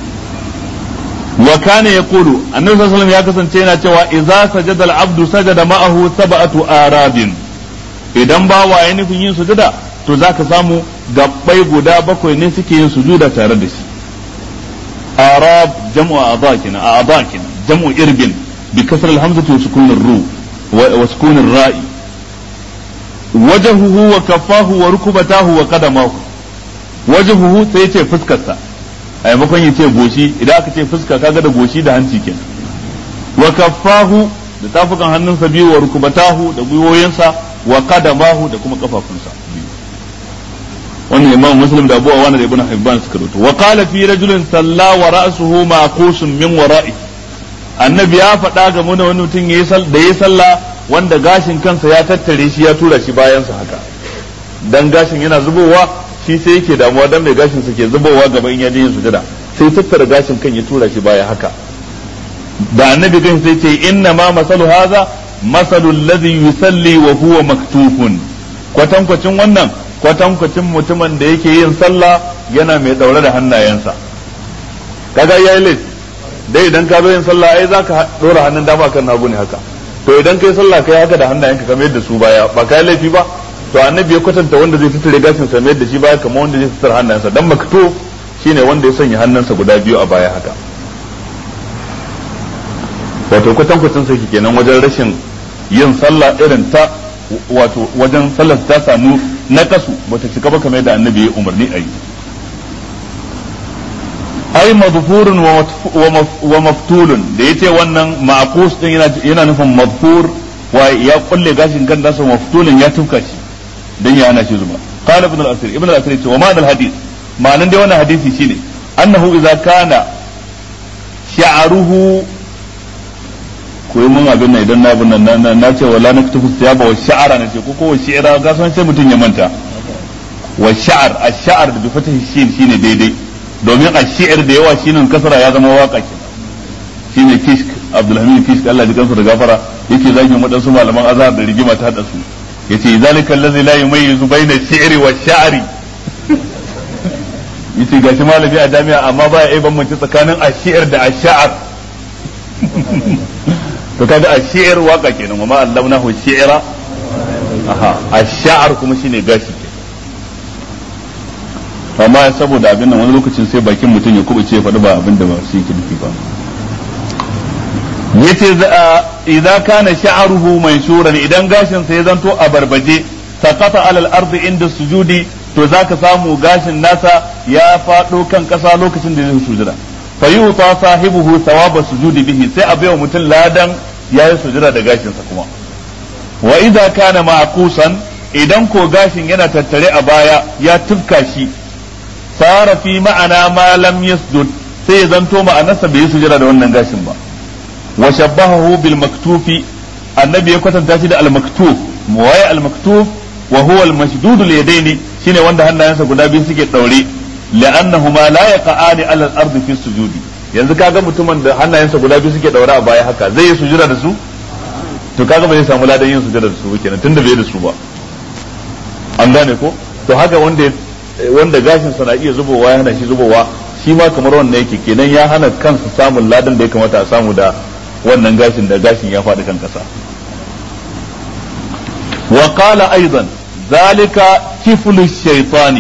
S1: wa kana yaqulu annabi sallallahu alaihi wasallam ya kasance yana cewa idza sajada al-abdu sajada ma'ahu sab'atu arabin idan ba wa ya nufin yin sujuda to za ka samu gabbai guda bakwai ne suke yin sujuda tare da shi arab jam'u a'dha kina a'dha kina jam'u irbin bi kasr al-hamzati wa sukun ar-ru wa sukun ar-ra'i wajhuhu wa kaffahu wa rukbatahu wa qadamahu wajhuhu sai ce fuskarsa a maimakon ya ce goshi idan aka ce fuska kaga da goshi da hanci kenan wa kaffahu da tafukan hannunsa biyu wa rukbatahu da gwiwoyinsa wa qadamahu da kuma kafafunsa wannan imam muslim da abu awana da ibn hibban suka rubuta wa qala fi rajulin salla wa ra'suhu maqusun min wara'i annabi ya faɗa ga mun wani mutum yayi da yayi sallah wanda gashin kansa ya tattare shi ya tura shi bayan sa haka dan gashin yana zubowa shi sai yake damuwa dan mai gashin sa ke zubowa gaban in ya je yin sujada sai tattara gashin kan ya tura shi baya haka da annabi kan sai ce inna ma masalu hadha masalu alladhi yusalli wa huwa maktufun kwatankwacin wannan kwatankwacin mutumin da yake yin sallah yana mai daure da hannayensa kaga yayi laifi dai idan ka zo yin sallah ai zaka dora hannun dama kan nagu ne haka to idan kai sallah kai haka da hannayenka kamar yadda su baya ba kai laifi ba to annabi ya kwatanta wanda zai tattare gashin sa yadda shi baya kamar wanda zai tattara hannayensa dan makto shine wanda ya sanya hannunsa guda biyu a baya haka wato kwatankwacin sai kenan wajen rashin yin sallah irin ta wato wajen sallar ta samu nakasu bata cika ba kamar yadda annabi ya umarni a yi ai madfurun wa maftulun da yace wannan ma'qus din yana yana nufin madfur wa ya kulle gashin kan nasa maftulun ya tufka shi dan ya hana shi zuba qala ibn al-asir ibn al-asir yace wa ma'ana al-hadith ma'anan dai wannan hadisi shine annahu idza kana sha'ruhu koyi mun abin nan idan na abin nan na ce wala naktufu siyaba wa sha'ara na ce ko ko shi'ira ga san sai mutum ya manta wa sha'ar ash-sha'ar da bi fatahi shin shine daidai domin ash-shi'r da yawa shine kasara ya zama waka ke shine kishk abdulhamid kishk Allah ya kansa da gafara yake zagin wadansu malaman azhar da rigima ta hada su yace zalika allazi la yumayyizu bayna ash-shi'ri wa sha'ri yace gashi malami a jami'a amma ba ya bambance tsakanin ash-shi'r da ash-sha'ar to kaga ash-shi'r waka kenan wa ma allamnahu shi'ra aha ash-sha'ar kuma shine gashi amma saboda abin nan wani lokacin sai bakin mutum ya kubuce faɗi ba abin da ba su yake nufi ba yace idza kana sha'ruhu manshuran idan gashin sa ya zanto a barbaje saqata alal ardi inda sujudi to zaka samu gashin nasa ya fado kan kasa lokacin da zai sujuda fa yuta sahibuhu thawaba sujudi bihi sai a baiwa mutum ladan yayi sujuda da gashin sa kuma wa idza kana ma'kusan idan ko gashin yana tattare a baya ya tufka shi sara fi ma'ana ma lam yasjud sai ya zanto ma'anarsa bai yi sujada da wannan gashin ba wa shabbahahu bil maktufi annabi ya kwatanta shi da al maktuf waye al maktuf wa huwa al mashdud al yadaini shine wanda hannayensa guda biyu suke daure li'annahuma la yaqa'ani ala al ardi fi sujudi yanzu kaga mutumin da hannayensa guda biyu suke daure a baya haka zai yi sujada da su to kaga ba zai samu ladan yin sujada da su ba kenan tunda bai da su ba an gane ko to haka wanda wanda gashin sa na iya zubowa ya hana shi zubowa shi ma kamar wannan yake kenan ya hana kansa samun ladan da ya kamata a samu da wannan gashin da gashin ya faɗi kan ƙasa wa qala aidan zalika kiflu shaytani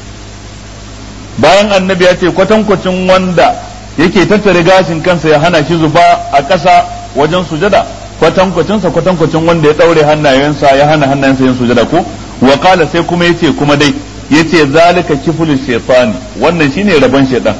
S1: bayan annabi ya ce kwatankwacin wanda yake tattare gashin kansa ya hana shi zuba a ƙasa wajen sujada kwatankwacin sa kwatankwacin wanda ya daure hannayensa ya hana hannayensa yin sujada ko wa qala sai kuma yace kuma dai yace zalika kiflu shaytani wannan shine rabon shaytan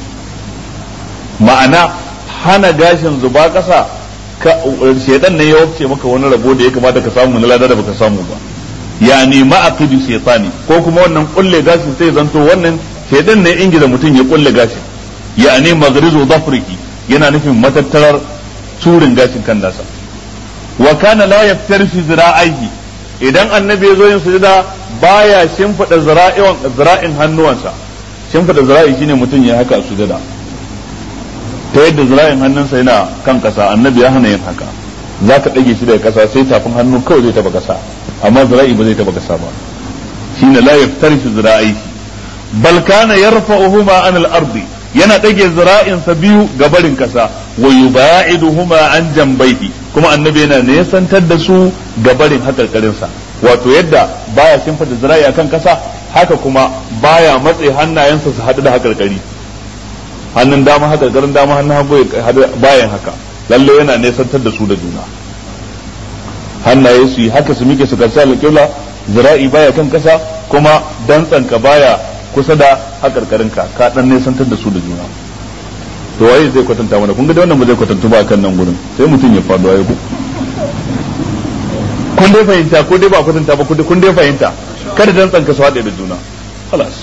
S1: ma'ana hana gashin zuba ƙasa shaytan ne ya wafce maka wani rabo da ya kamata ka samu na lada da baka samu ba yani ma'aqidu shaytani ko kuma wannan kulle gashin sai zanto wannan shaytan ne ingiza mutum ya kulle gashin yani maghrizu dhafrihi yana nufin matattarar turin gashin kan nasa wa kana la yaftar fi zira'ihi idan annabi ya zo yin sujada baya shimfida zira'in zira'in hannuwansa shimfida zira'i shine mutum ya haka a sujada ta yadda zira'in hannunsa yana kan kasa annabi ya hana yin haka za ka ɗage shi daga kasa sai tafin hannu kawai zai taba kasa amma zira'i ba zai taba kasa ba shine la yaftar fi zira'ihi bal kana yarfa'uhuma an al-ardi yana ɗage zira'insa biyu ga barin kasa wa yuba'iduhuma an jambaihi kuma annabi yana nesantar da su ga barin hakarkarinsa wato yadda baya shimfida zira'i akan kasa haka kuma baya matse hannayensa su haɗu da hakarkari hannun dama hakarkarin dama hannun hagu bayan haka lalle yana nesantar da su da juna hannaye su yi haka su mike su karsa alƙibla zira'i baya kan kasa kuma dantsanka baya kusa da hakarkarinka ka dan nesantar da su da juna to waye zai kwatanta mana kun ga wannan ba zai kwatanta ba kan nan gurin sai mutum ya faɗo ayi ku kun dai fahimta ko dai ba kwatanta ba kun dai fahimta kada dan tsanka su haɗe da juna خلاص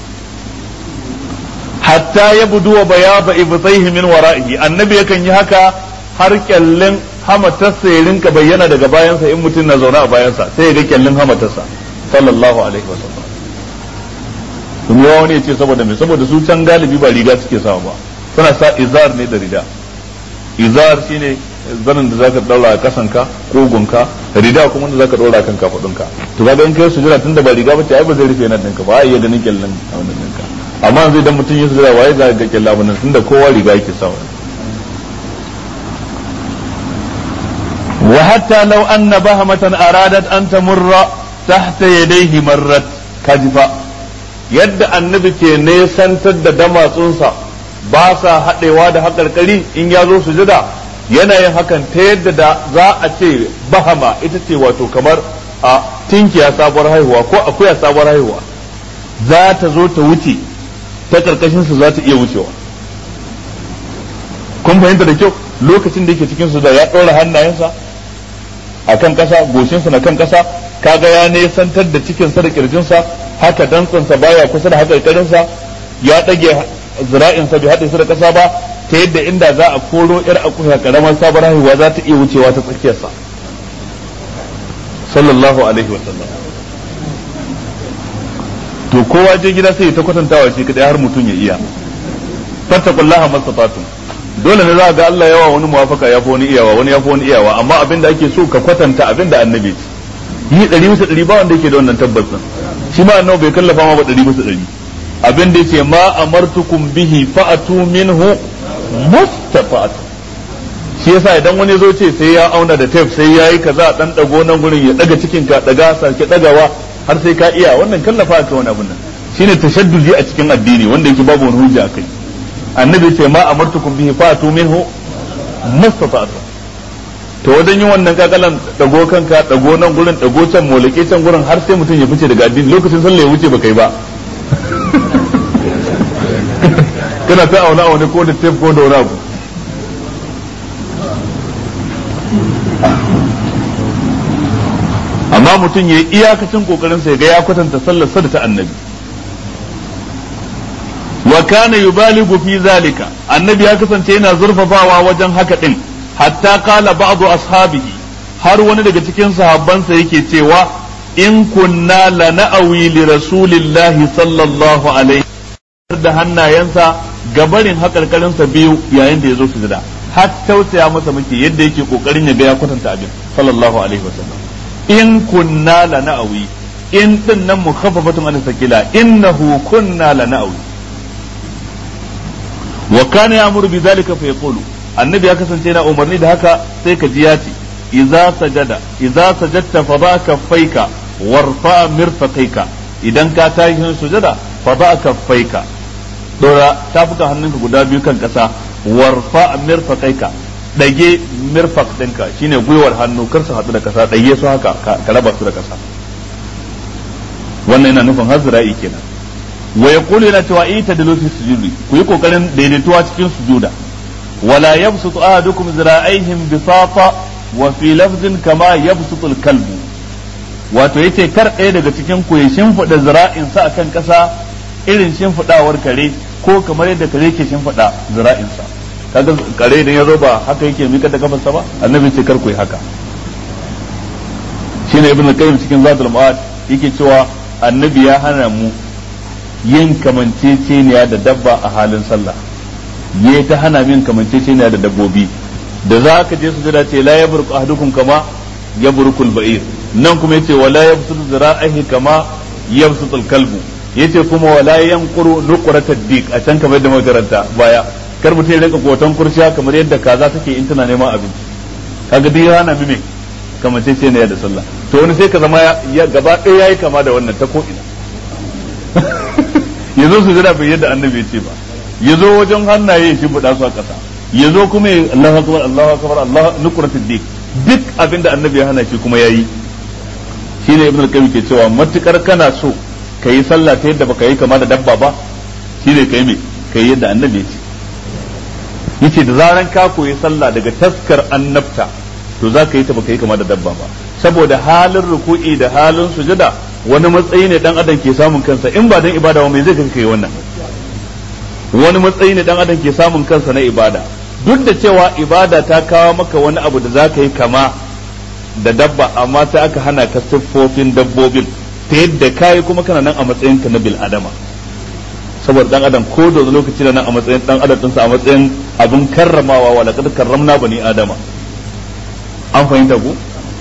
S1: hatta ya budu wa bayaba ibtaihi min wara'ihi annabi yakan yi haka har kyallin hamatarsa ya rinka bayyana daga bayansa in mutum na zaune a bayansa sai ya ga kyallin hamatarsa sallallahu alaihi wasallam kuma yawa wani ya ce saboda me saboda su can galibi ba riga suke sawa ba suna sa izar ne da rida izar shine zanin da zaka daura a kasanka kogunka rida kuma da zaka daura kan kafadunka to kaga in kai sujura tunda ba riga bace ai ba zai rufe nan ɗinka ba ai iya ganin kyallin a wannan ɗinka amma zai dan mutum ya sujura waye za ga kyalla wannan tunda kowa riga yake sawa وحتى لو أن بهمة أرادت أن تمر تحت يديه مرت كذبا yadda annabi ke nesantar da damatsunsa ba sa haɗewa da haƙarƙari in ya zo sujada yana yin hakan ta yadda da za a ce bahama ita ce wato kamar a tinkiya sabuwar haihuwa ko akuya sabuwar haihuwa za ta zo ta wuce ta ƙarƙashinsa za ta iya wucewa kun fahimta da kyau lokacin da yake cikin su da ya ɗora hannayensa a kan ƙasa goshinsa na kan ƙasa kaga ya nesantar da cikinsa da ƙirjinsa haka dantsansa baya kusa da haƙarƙarinsa ya ɗage zira'insa bai haɗe su da ƙasa ba ta yadda inda za a koro yar akuya karamar sabar haihuwa za ta iya wucewa ta tsakiyarsa sallallahu alaihi wasallam to kowa je gida sai ta kwatantawa shi kadai har mutum ya iya fattakullaha mastata'tum dole ne za ga Allah yawa wani muwafaka ya fi wani iyawa wani ya fi wani iyawa amma abin da ake so ka kwatanta abin da annabi ce yi ɗari bisa ɗari ba wanda yake da wannan tabbacin shi ma annabi bai kallafa ma ba ɗari bisa ɗari abin da yace ma amartukum bihi fa'atu minhu mustafa'at shi yasa idan wani zo ce sai ya auna da tape sai yayi kaza dan dago nan gurin ya daga cikin ka daga sake dagawa har sai ka iya wannan kallafa ka wani abun nan shine tashaddudi a cikin addini wanda yake babu wani hujja akai annabi ce ma amartukum bihi fa'atu minhu mustafa'at to wajen yin wannan kakalan dago kanka dago nan gurin dago can molake can gurin har sai mutum ya fice daga addini lokacin sallah ya wuce ba kai ba kana ta auna aune ko da tape ko da wani abu amma mutum ya yi iyakacin kokarin sa ga ya kwatanta sallar sa da ta annabi wa kana yubaligu fi zalika annabi ya kasance yana zurfafawa wajen haka din hatta qala ba'du ashabihi har wani daga cikin sahabbansa yake cewa in kunna lana'awi li rasulillahi sallallahu alaihi da hannayensa gabarin hakarkarinsa biyu yayin da ya zo sujada har tausaya masa muke yadda yake kokarin ya ga ya kwatanta abin sallallahu alaihi wasallam in kunna lana'awi in din nan mukhaffafatun an sakila innahu kunna lana'awi wa kana ya'muru bi dhalika fa yaqulu annabi ya kasance yana umarni da haka sai ka ji ya ce idza sajada idza sajadta fa ba kaffaika warfa mirfaqaika idan ka tashi sujada fa ba kaffaika dora tafukan hannunka guda biyu kan kasa warfa mirfaqaika dage mirfaq ɗinka shine gwiwar hannu kar su haɗu da kasa dage su haka ka raba su da kasa wannan yana nufin hazra'i kenan wa yaqulu yana cewa ita da lofi sujudi ku yi kokarin daidaituwa cikin sujuda wala yabsutu ahadukum zira'aihim bisata wa fi lafzin kama yabsutu al-kalbu wato yace kar ɗaya daga cikin ku ya shimfida zira'insa akan ƙasa irin shimfidawar kare ko kamar yadda kare ke shimfida zira'insa kaga kare idan ya zo ba haka yake mika da kafarsa ba annabi ce kar ku yi haka shine ibn al-qayyim cikin zatul ma'ad yake cewa annabi ya hana mu yin kamanceceniya da dabba a halin sallah ya ta hana min kamanceceniya da dabbobi da za ka je su jira ce la yaburku ahadukum kama yaburkul ba'ir nan kuma yace wala yabsutu zira'ihi kama yabsutul kalbu yace kuma wala yanquru nuqratad dik a can kamar da makaranta baya kar mutum ya rinka kotan kurciya kamar yadda kaza take in tana neman abinci kaga duk ya hana mime kamanceceniya da sallah to wani sai ka zama ya gaba ɗaya yayi kama da wannan ta ko ina yazo su jira bai yadda annabi ya ce ba yazo wajen hannaye shi buɗa su a ƙasa yazo kuma Allahu akbar Allahu akbar Allah nuqratid dik duk abinda annabi ya hana shi kuma yayi shine ibnu al-qayyim ke cewa matukar kana so kai sallah ta yadda baka yi kama da dabba ba shine kai me kai yadda annabi ya ce yace da zaran ka koyi sallah daga taskar annabta to za ka yi ta baka yi kama da dabba ba saboda halin ruku'i da halin sujada wani matsayi ne dan adam ke samun kansa in ba dan ibada ba mai zai kai wannan wani matsayi ne dan adam ke samun kansa na ibada duk da cewa ibada ta kawo maka wani abu da za ka yi kama da dabba amma sai aka hana ka siffofin dabbobin ta yadda kayi kuma kana nan a matsayin ka na bil adama saboda dan adam ko da lokaci da nan a matsayin dan adam dinsa a matsayin abin karramawa wa laqad karramna bani adama an fahimta ku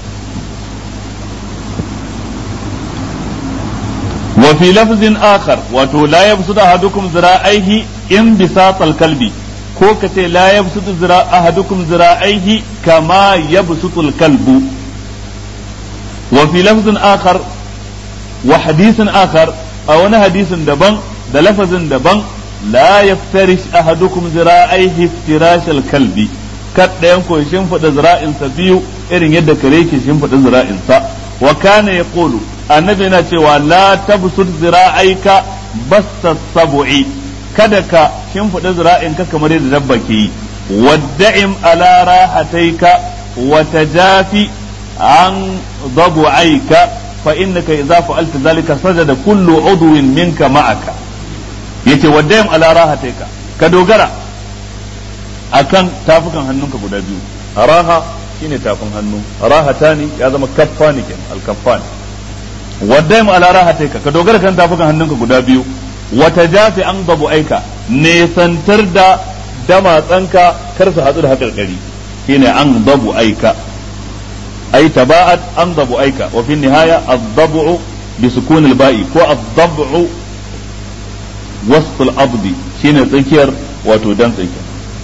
S1: wa fi lafzin akhar wato la yabsudu ahadukum zira'aihi in bisatal kalbi ko ka ce la yabsudu zira ahadukum zira'aihi kama yabsutul kalbu wa fi lafzin akhar wa hadisin akhar a wani hadisin daban da lafazin daban la yaftarish ahadukum zira'aihi iftirashal kalbi kad ɗayan ko shimfiɗa zira'insa biyu irin yadda kare ke shimfiɗa zira'insa wa kana yaqulu annabi yana cewa la tabsut zira'aika basta sab'i kada ka shimfiɗa zira'inka kamar yadda dabba ke yi wadda'im ala rahataika wa tajafi an dabu'aika fa innaka idza fa'alta zalika sajada kullu udwin minka ma'aka yace wadda'im ala rahataika ka dogara akan tafukan hannunka guda biyu raha shine tafin hannu rahatani ya zama kaffani kenan al-kaffani waddaim ala rahataika ka dogara kan tafukan hannunka guda biyu wata jafi an babu aika nesantar da damatsanka kar su hatsu da haƙarƙari shine an babu aika ai taba'at an babu aika wa fi nihaya ad-dab'u bi sukun al-ba'i ko ad-dab'u wasl al-abdi shine tsakiyar wato dan tsakiyar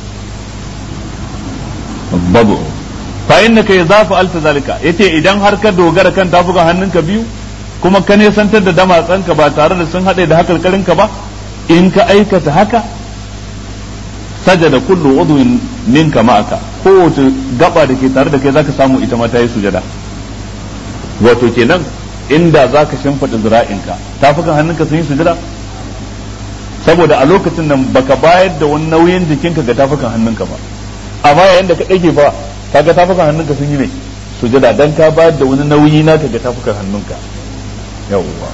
S1: babu fa innaka idza fa'alta zalika yace idan har ka dogara kan tafukan hannunka biyu kuma ka nesantar da damatsanka ba tare da sun haɗe da hakarkarinka ba in ka aikata haka sajada kullu udwin minka ma'aka kowace gaba da ke tare da kai zaka samu ita ma ta yi sujada wato kenan inda zaka shimfida zira'inka tafukan hannunka sun yi sujada saboda a lokacin nan baka bayar da wani nauyin jikinka ga tafukan hannunka ba amma yayin da ka ɗage fa kaga tafukan hannunka sun yi ne sujada dan ka bayar da wani nauyi naka ga tafukan hannunka yawwa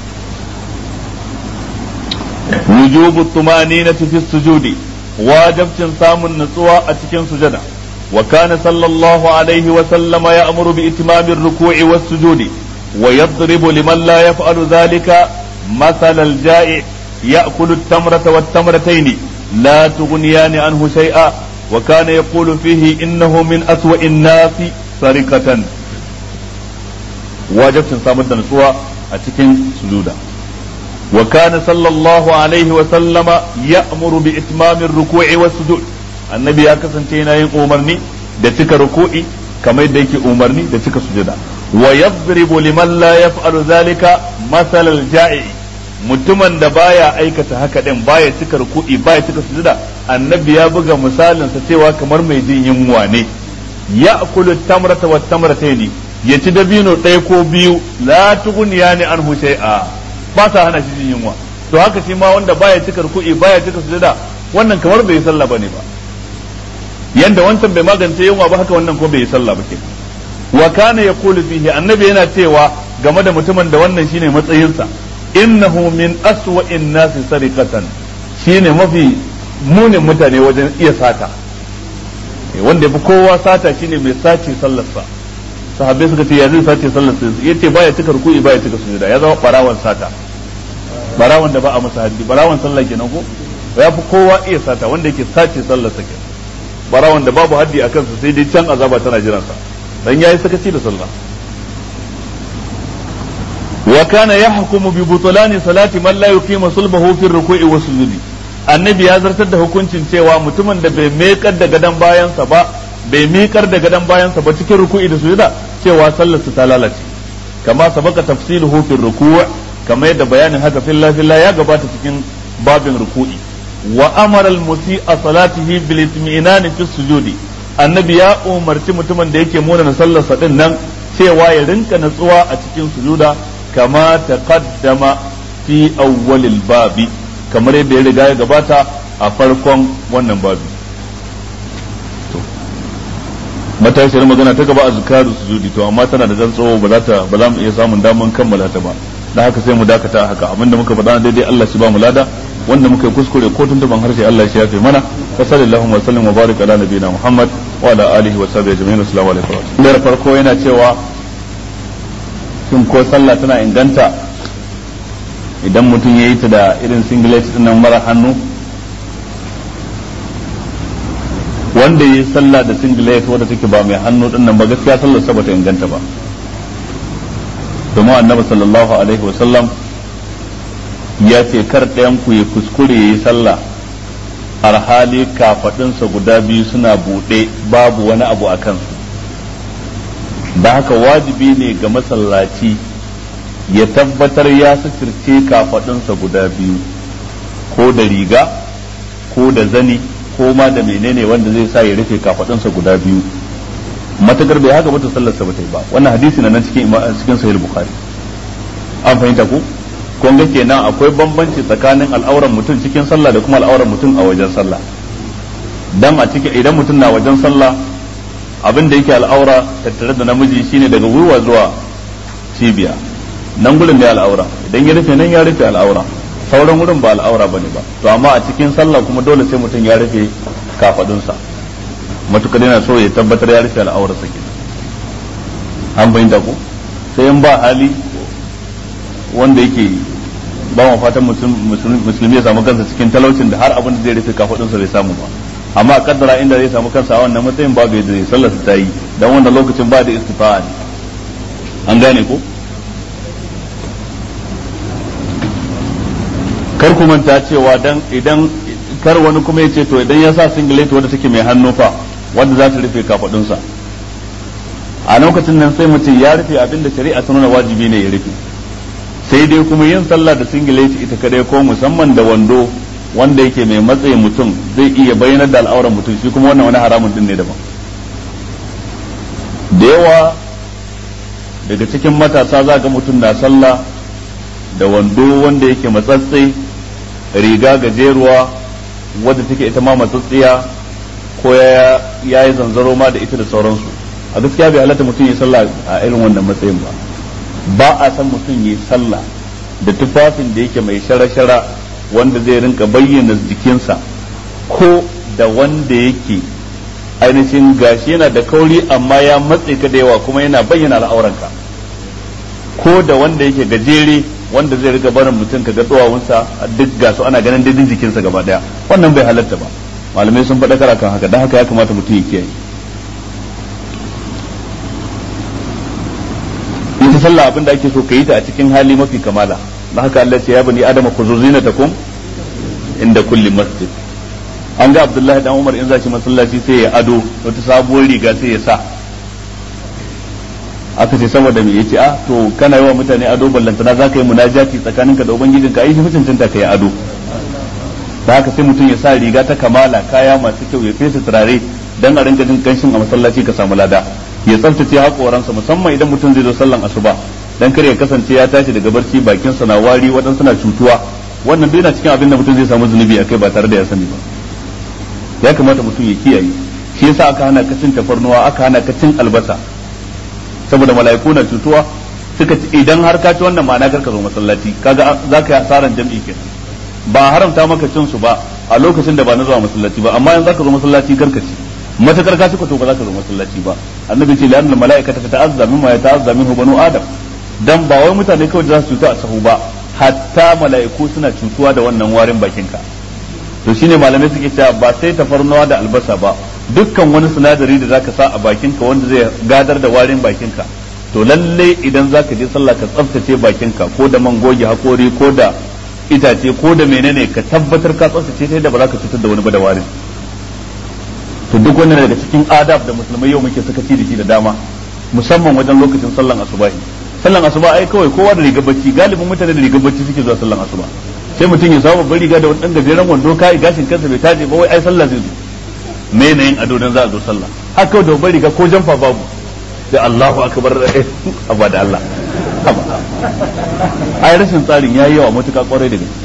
S1: wujubu tumaninati fi sujudi wajibcin samun nutsuwa a cikin sujada wa kana sallallahu alaihi wa sallama ya'muru bi itimamir ruku'i was sujudi wa yadribu liman la yaf'alu dhalika مثل الجائع يأكل التمرة والتمرتين لا تغنيان عنه شيئا وكان يقول فيه إنه من أسوأ الناس سرقة واجب سامد نسوة أتكن سجودا وكان صلى الله عليه وسلم يأمر بإتمام الركوع والسجود النبي أكسن تينا أمرني da cika ruku'i kamar yadda yake umarni da cika sujada wa yadribu liman la yaf'alu zalika masalal ja'i mutumin da baya aikata haka din baya cika ruku'i baya cika sujada annabi ya buga misalin sa cewa kamar mai jin yunwa ne ya'kulu tamrata wat tamrataini ya ci dabino ɗaya ko biyu la tughniya ni anhu shay'a ba sa hana shi jin yunwa to haka shi ma wanda baya cika ruku'i baya cika sujada wannan kamar bai yi sallah bane ba yanda wancan bai magance yunwa ba haka wannan ko bai yi sallah ba kenan wa kana yaqulu fihi annabi yana cewa game da mutumin da wannan shine matsayinsa innahu min aswa'in nasi sariqatan shine mafi munin mutane wajen iya sata wanda yafi kowa sata shine mai sace sallarsa sahabbai suka ce ya zai sace sallarsa yace baya cika ruku'i baya cika sujuda ya zama barawan sata barawan da ba a masa haddi barawan sallah kenan ko ya fi kowa iya sata wanda yake sace sallarsa kenan barawan da babu haddi a kansa sai dai can azaba tana jiransa dan yayi sakaci da sallah wa kana yahkumu bi butulani salati man la yuqimu sulbahu fi ruku'i wa sujudi annabi ya zartar da hukuncin cewa mutumin da bai mekar da gadan bayansa ba bai miƙar da gadan bayansa ba cikin ruku'i da sujuda cewa sallarsa ta lalace kama sabaka tafsiluhu fi ruku' kama yadda bayanin haka filla filla ya gabata cikin babin ruku'i wa amara al-musi'a salatihi bil itmi'nan fi sujudi annabi ya umarci mutumin da yake muna na sallarsa din nan cewa ya rinka natsuwa a cikin sujuda kama taqaddama fi awwalil babi kamar yadda ya riga ya gabata a farkon wannan babi matashiyar magana ta gaba a zukaru sujudi to amma tana da tsawo ba za ta ba za mu iya samun daman kammala ta ba dan haka sai mu dakata haka abinda muka faɗa daidai Allah shi ba mu lada wanda muka yi kuskure ko tuntuban harshe Allah shi yafe mana wa sallallahu wa sallam wa barik ala nabiyina Muhammad wa ala alihi wa sahbihi ajma'in assalamu alaikum da farko yana cewa shin ko sallah tana inganta idan mutum ya yi ta da irin singlet din nan mara hannu wanda yi sallah da singlet wadda take ba mai hannu din nan ba gaskiya sallar sa bata inganta ba domin annabi sallallahu alaihi wa sallam ya ce kar ɗayan ku ya kuskure ya yi sallah alhali kafaɗinsa guda biyu suna buɗe babu wani abu a kansu da haka wajibi ne ga masallaci ya tabbatar ya suturce kafaɗinsa guda biyu ko da riga ko da zani ko ma da menene wanda zai sa ya rufe kafaɗinsa guda biyu matakar bai haka bata sallarsa ba ta yi ba wannan hadisi na nan cikin cikin sahih bukhari an fahimta ko kun ga kenan akwai bambanci tsakanin al'auran mutum cikin sallah da kuma al'auran mutum a wajen sallah dan a cikin idan mutum na wajen sallah abin da yake al'aura tattare da namiji shine daga gwiwa zuwa cibiya nan gurin da al'aura idan ya rufe nan ya rufe al'aura sauran wurin ba al'aura bane ba to amma a cikin sallah kuma dole sai mutum ya rufe kafadunsa matukar yana so ya tabbatar ya rufe al'aurarsa kenan an bayyana ko sai in ba hali wanda yake ba mu fatan musulmi ya samu kansa cikin talaucin da har abin da zai rufe kafadunsa bai samu ba amma kaddara inda zai samu kansa a wannan matsayin babu yadda zai sallar ta yi dan wannan lokacin ba da istifa'a ne an gane ko kar ku manta cewa dan idan kar wani kuma ya ce to idan ya sa singlet wanda take mai hannu fa wanda za ta rufe kafadunsa a lokacin nan sai mutum ya rufe abinda shari'a ta nuna wajibi ne ya rufe sai dai kuma yin sallah da singlet ita kadai ko musamman da wando wanda yake mai matsayin mutum zai iya bayyanar da al'auran mutum shi kuma wannan wani haramun din ne daban da yawa daga cikin matasa za ga mutum na sallah da wando wanda yake matsatse riga gajeruwa wadda take ita ma matsatsiya ko ya yi zanzaro ma da ita da sauransu a gaskiya bai halatta mutum ya sallah a irin wannan matsayin ba ba a san mutum ya sallah da tufafin da yake mai shara-shara wanda zai rinka bayyana jikinsa ko da wanda yake ainihin gashi yana da kauri amma ya matse ka da yawa kuma yana bayyana al'auranka ko da wanda yake gajere wanda zai riga barin mutum ka ga duwawunsa duk gasu ana ganin daidin jikinsa gaba daya wannan bai halatta ba malamai sun faɗa kan haka don haka ya kamata mutum ya kiyaye ita sallah abin da ake so ka yi ta a cikin hali mafi kamala don haka Allah ce ya bani adama khuzu zinatakum inda kulli masjid an ga Abdullahi dan Umar in zaci masallaci sai ya ado wata sabuwar riga sai ya sa aka ce saboda me yace a to kana yi wa mutane ado ballantana za ka yi munajati tsakaninka da ubangijinka ai shi mutuntunta ka yi ado da haka sai mutum ya sa riga ta kamala kaya masu kyau ya fesa turare dan a rinka jin kanshin a masallaci ka samu lada ya tsaftace haƙoransa musamman idan mutum zai zo sallan asuba dan kar ya kasance ya tashi daga barci bakin sa na wari waɗansu na cutuwa wannan duk yana cikin abin da mutum zai samu zunubi akai ba tare da ya sani ba ya kamata mutum ya kiyaye shi yasa aka hana ka cin tafarnuwa aka hana ka cin albasa saboda mala'iku na cutuwa suka ci idan har ka ci wannan ma'ana karka zo masallaci kaga zaka yi asaran jam'i kenan ba haramta maka cin su ba a lokacin da ba na zuwa masallaci ba amma yanzu zaka zo masallaci karka ci matakar ka cika to ba za ka zo masallaci ba annabi ce la'annal mala'ikata ta ta'azza mimma ya ta'azza minhu banu adam dan ba wai mutane kawai za su cutu a sahu ba hatta mala'iku suna cutuwa da wannan warin bakinka to shine malamai suke cewa ba sai tafarnuwa da albasa ba dukkan wani sinadari da zaka sa a bakinka wanda zai gadar da warin bakinka to lalle idan zaka je sallah ka tsaftace bakinka ko da man goge hakori ko da itace ko da menene ka tabbatar ka tsaftace ta yadda ba za ka cutar da wani ba da warin to duk wannan daga cikin adab da musulmai yau muke sakaci da shi da dama musamman wajen lokacin sallan asubahi sallan asuba ai kawai kowa da rigar bacci galibin mutane da rigar bacci suke zuwa sallan asuba sai mutum ya samu babbar riga da wani dan gajeren wando kai gashin kansa bai taje ba wai ai sallah zai zo me ne yin ado dan za a zo sallah haka da babbar riga ko jamfa babu sai Allahu akbar abba da Allah ai rashin tsarin yayi yawa matuƙa kwarai da gaske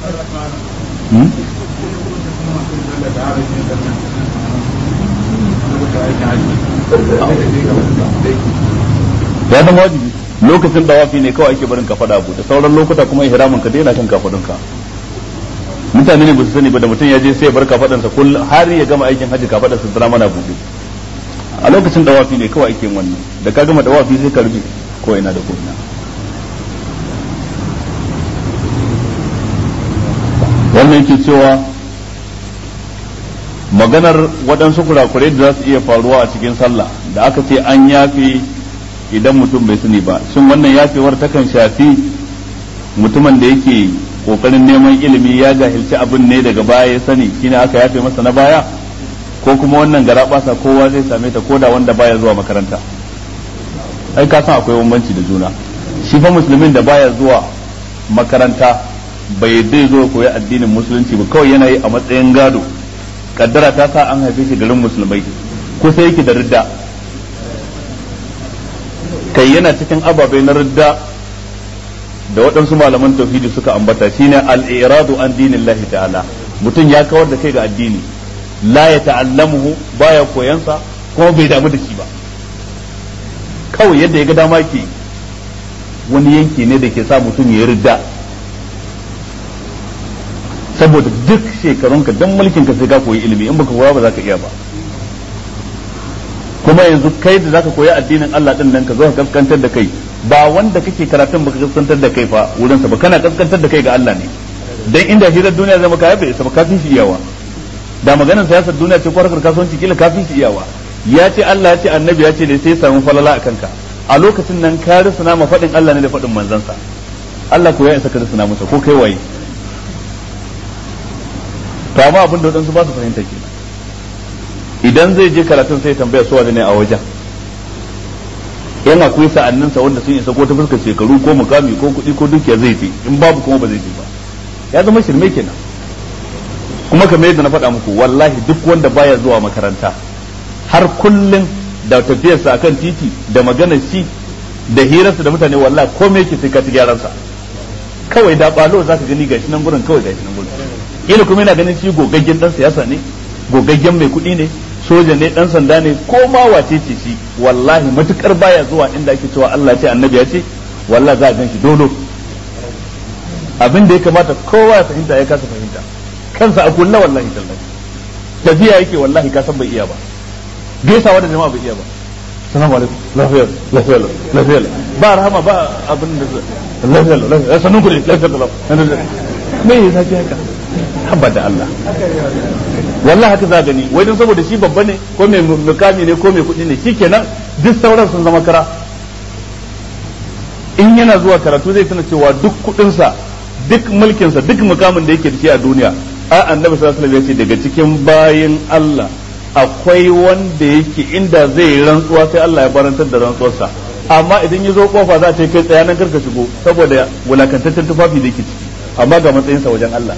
S1: ya zama wajibi lokacin dawafi ne kawai ake barin kafada abu da sauran lokuta kuma ihramin ka daina kan kafadunka mutane ne ba su sani ba da mutum ya je sai ya bar kafadansa kull har ya gama aikin haji kafadarsa tana mana buɗe a lokacin dawafi ne kawai ake wannan da ka gama dawafi sai ka rufe ko ina da ko ina wannan yake cewa maganar waɗansu kurakurai da za su iya faruwa a cikin sallah da aka ce an yafe idan mutum bai sani ba shin wannan yafewar takan shafi mutumin da yake kokarin neman ilimi ya jahilci abin ne daga baya ya sani shine aka yafe masa na baya ko kuma wannan gara basa kowa zai same ta koda wanda baya zuwa makaranta ai ka san akwai bambanci da juna shi fa musulmin da baya zuwa makaranta bai dai zo koyi addinin musulunci ba kawai yana yi a matsayin gado kaddara ta sa an haife shi garin musulmai kusa yake da ridda kai yana cikin ababai na ridda da waɗansu malaman tauhidi suka ambata shine al-iradu an dinillahi ta'ala mutum ya kawar da kai ga addini la ya ta'allamuhu baya koyansa kuma bai damu da shi ba kawai yadda ya ga dama ke wani yanki ne da ke sa mutum ya ridda saboda duk shekarunka don mulkin ka sai ka koyi ilimi in baka koya ba za ka iya ba kuma yanzu kai da zaka koyi addinin Allah din nan ka zo ka kaskantar da kai ba wanda kake karatun baka kaskantar da kai fa wurin sa ba kana kaskantar da kai ga Allah ne dan inda hirar duniya zai maka yabe isa ba kafin shi iyawa da maganar siyasar duniya ce ko harkar kasuwanci kila kafin shi iyawa ya ce Allah ya ce annabi ya ce ne sai samu falala a kanka a lokacin nan ka risuna ma faɗin Allah ne da faɗin manzansa Allah ko ya isa ka risuna masa ko kai waye to amma abin da wadansu ba su fahimta kenan idan zai je karatun sai tambaya su ne a wajen yana akwai sa'anninsa wanda sun isa ko ta fuskar shekaru ko mukami ko kuɗi ko dukiya zai je in babu kuma ba zai je ba ya zama shirme kenan kuma kamar yadda na faɗa muku wallahi duk wanda baya zuwa makaranta har kullum da tafiyarsa akan titi da maganar shi da hirarsa da mutane wallahi komai yake sai ka ci gyaransa kawai da balo zaka gani gashi nan gurin kawai gashi nan gurin kila kuma yana ganin shi gogaggen dan siyasa ne gogaggen mai kuɗi ne soja ne dan sanda ne ko ma wace ce shi wallahi matukar baya zuwa inda ake cewa Allah ce annabi ya ce wallahi za a gan shi dolo abin da ya kamata kowa ya fahimta ya kasa fahimta kansa a kulla wallahi tallahi tafiya yake wallahi ka san bai iya ba gaisawa da jama'a bai iya ba salamu alaikum lafiya lafiya lafiya ba rahama ba abin da lafiya lafiya sanun ku ne lafiya lafiya me yasa ke haka haba da Allah wallahi haka za gani wai don saboda shi babba ne ko mai mukami ne ko mai kuɗi ne shikenan duk sauran sun zama kara in yana zuwa karatu zai tana cewa duk kuɗinsa duk mulkinsa duk mukamin da yake da shi a duniya a annabi sallallahu alaihi wasallam ya ce daga cikin bayin Allah akwai wanda yake inda zai yi rantsuwa sai Allah ya barantar da rantsuwarsa amma idan ya zo kofa za ta kai tsaya nan karka shigo saboda wulakantaccen tufafi da yake ciki amma ga matsayinsa wajen Allah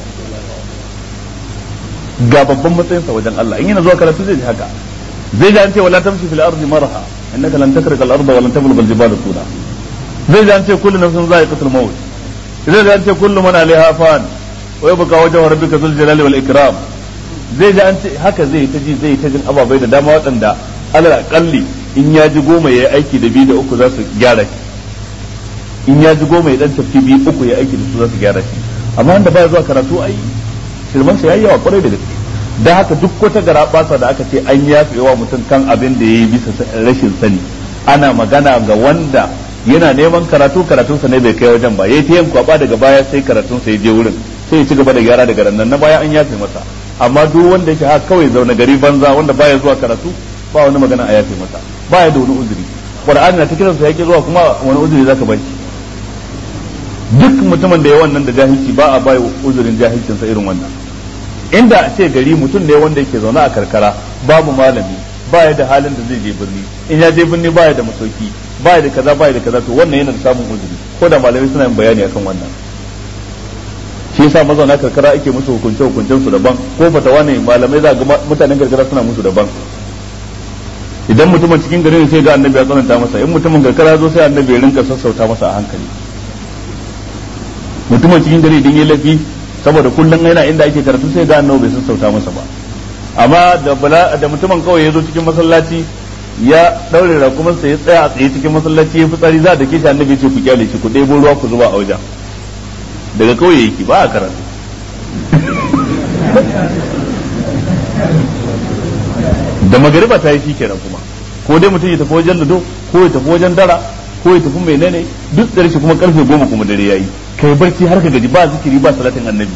S1: ga babban matsayinsa wajen Allah in yana zuwa karatu zai ji haka zai ji an ce wala tamshi fil ardi marha innaka lan takrika al arda wa lan tablugha al jibala tula zai ji an ce kullu nafsin za'iqatul maut zai ji an ce kullu man alaiha fan wa yabqa wajhu rabbika dhul jalali wal ikram zai ji an ce haka zai ta ji zai ta jin ababai da dama waɗanda alal akalli in ya ji goma ya aiki da biyu da uku za su gyara shi in ya ji goma ya dan tafi biyu uku ya aiki da su za su gyara shi amma wanda baya zuwa karatu ai shirman sa yayi yawa kwarai da gaske da haka duk wata gara basa da aka ce an yafe wa mutum kan abin da yayi bisa rashin sani ana magana ga wanda yana neman karatu karatunsa ne bai kai wajen ba yayi ta yin kwaba daga baya sai karatunsa ya je wurin sai ya ci gaba da gyara daga nan na baya an yafe masa amma duk wanda yake haka kawai zaune gari banza wanda baya zuwa karatu ba wani magana a yafe masa baya da wani uzuri qur'ani na ta kiransa yake zuwa kuma wani uzuri zaka bai duk mutumin da ya wannan da jahilci ba a bai uzurin jahilcin sa irin wannan inda a ce gari mutum ne wanda yake zaune a karkara babu malami baya da halin da zai je birni in ya je birni baya da masauki baya da kaza baya da kaza to wannan yana da samun uzuri ko da malamai suna yin bayani akan wannan shi yasa mazauna karkara ake musu hukunce hukuncen su daban ko fatawa ne malamai za ga mutanen karkara suna musu daban idan mutumin cikin gari ne sai ga annabi ya tsananta masa in mutumin karkara zo sai annabi ya rinka sassauta masa a hankali mutumin cikin gari idan ya lafi saboda kullum yana inda ake karatu sai ga annabi bai sassauta masa ba amma da bala da mutumin kawai ya zo cikin masallaci ya daure rakumansa ya tsaya a tsaye cikin masallaci ya fitsari za da ke shi annabi ya ce ku kyale shi ku ɗebo ruwa ku zuba a wajen daga kauye yake ba a karatu da magariba ta yi shi kenan kuma ko dai mutum ya tafi wajen lado ko ya tafi wajen dara ko ya tafi menene duk da shi kuma karfe goma kuma dare yayi kai barci har ka gaji ba zikiri ba salatin annabi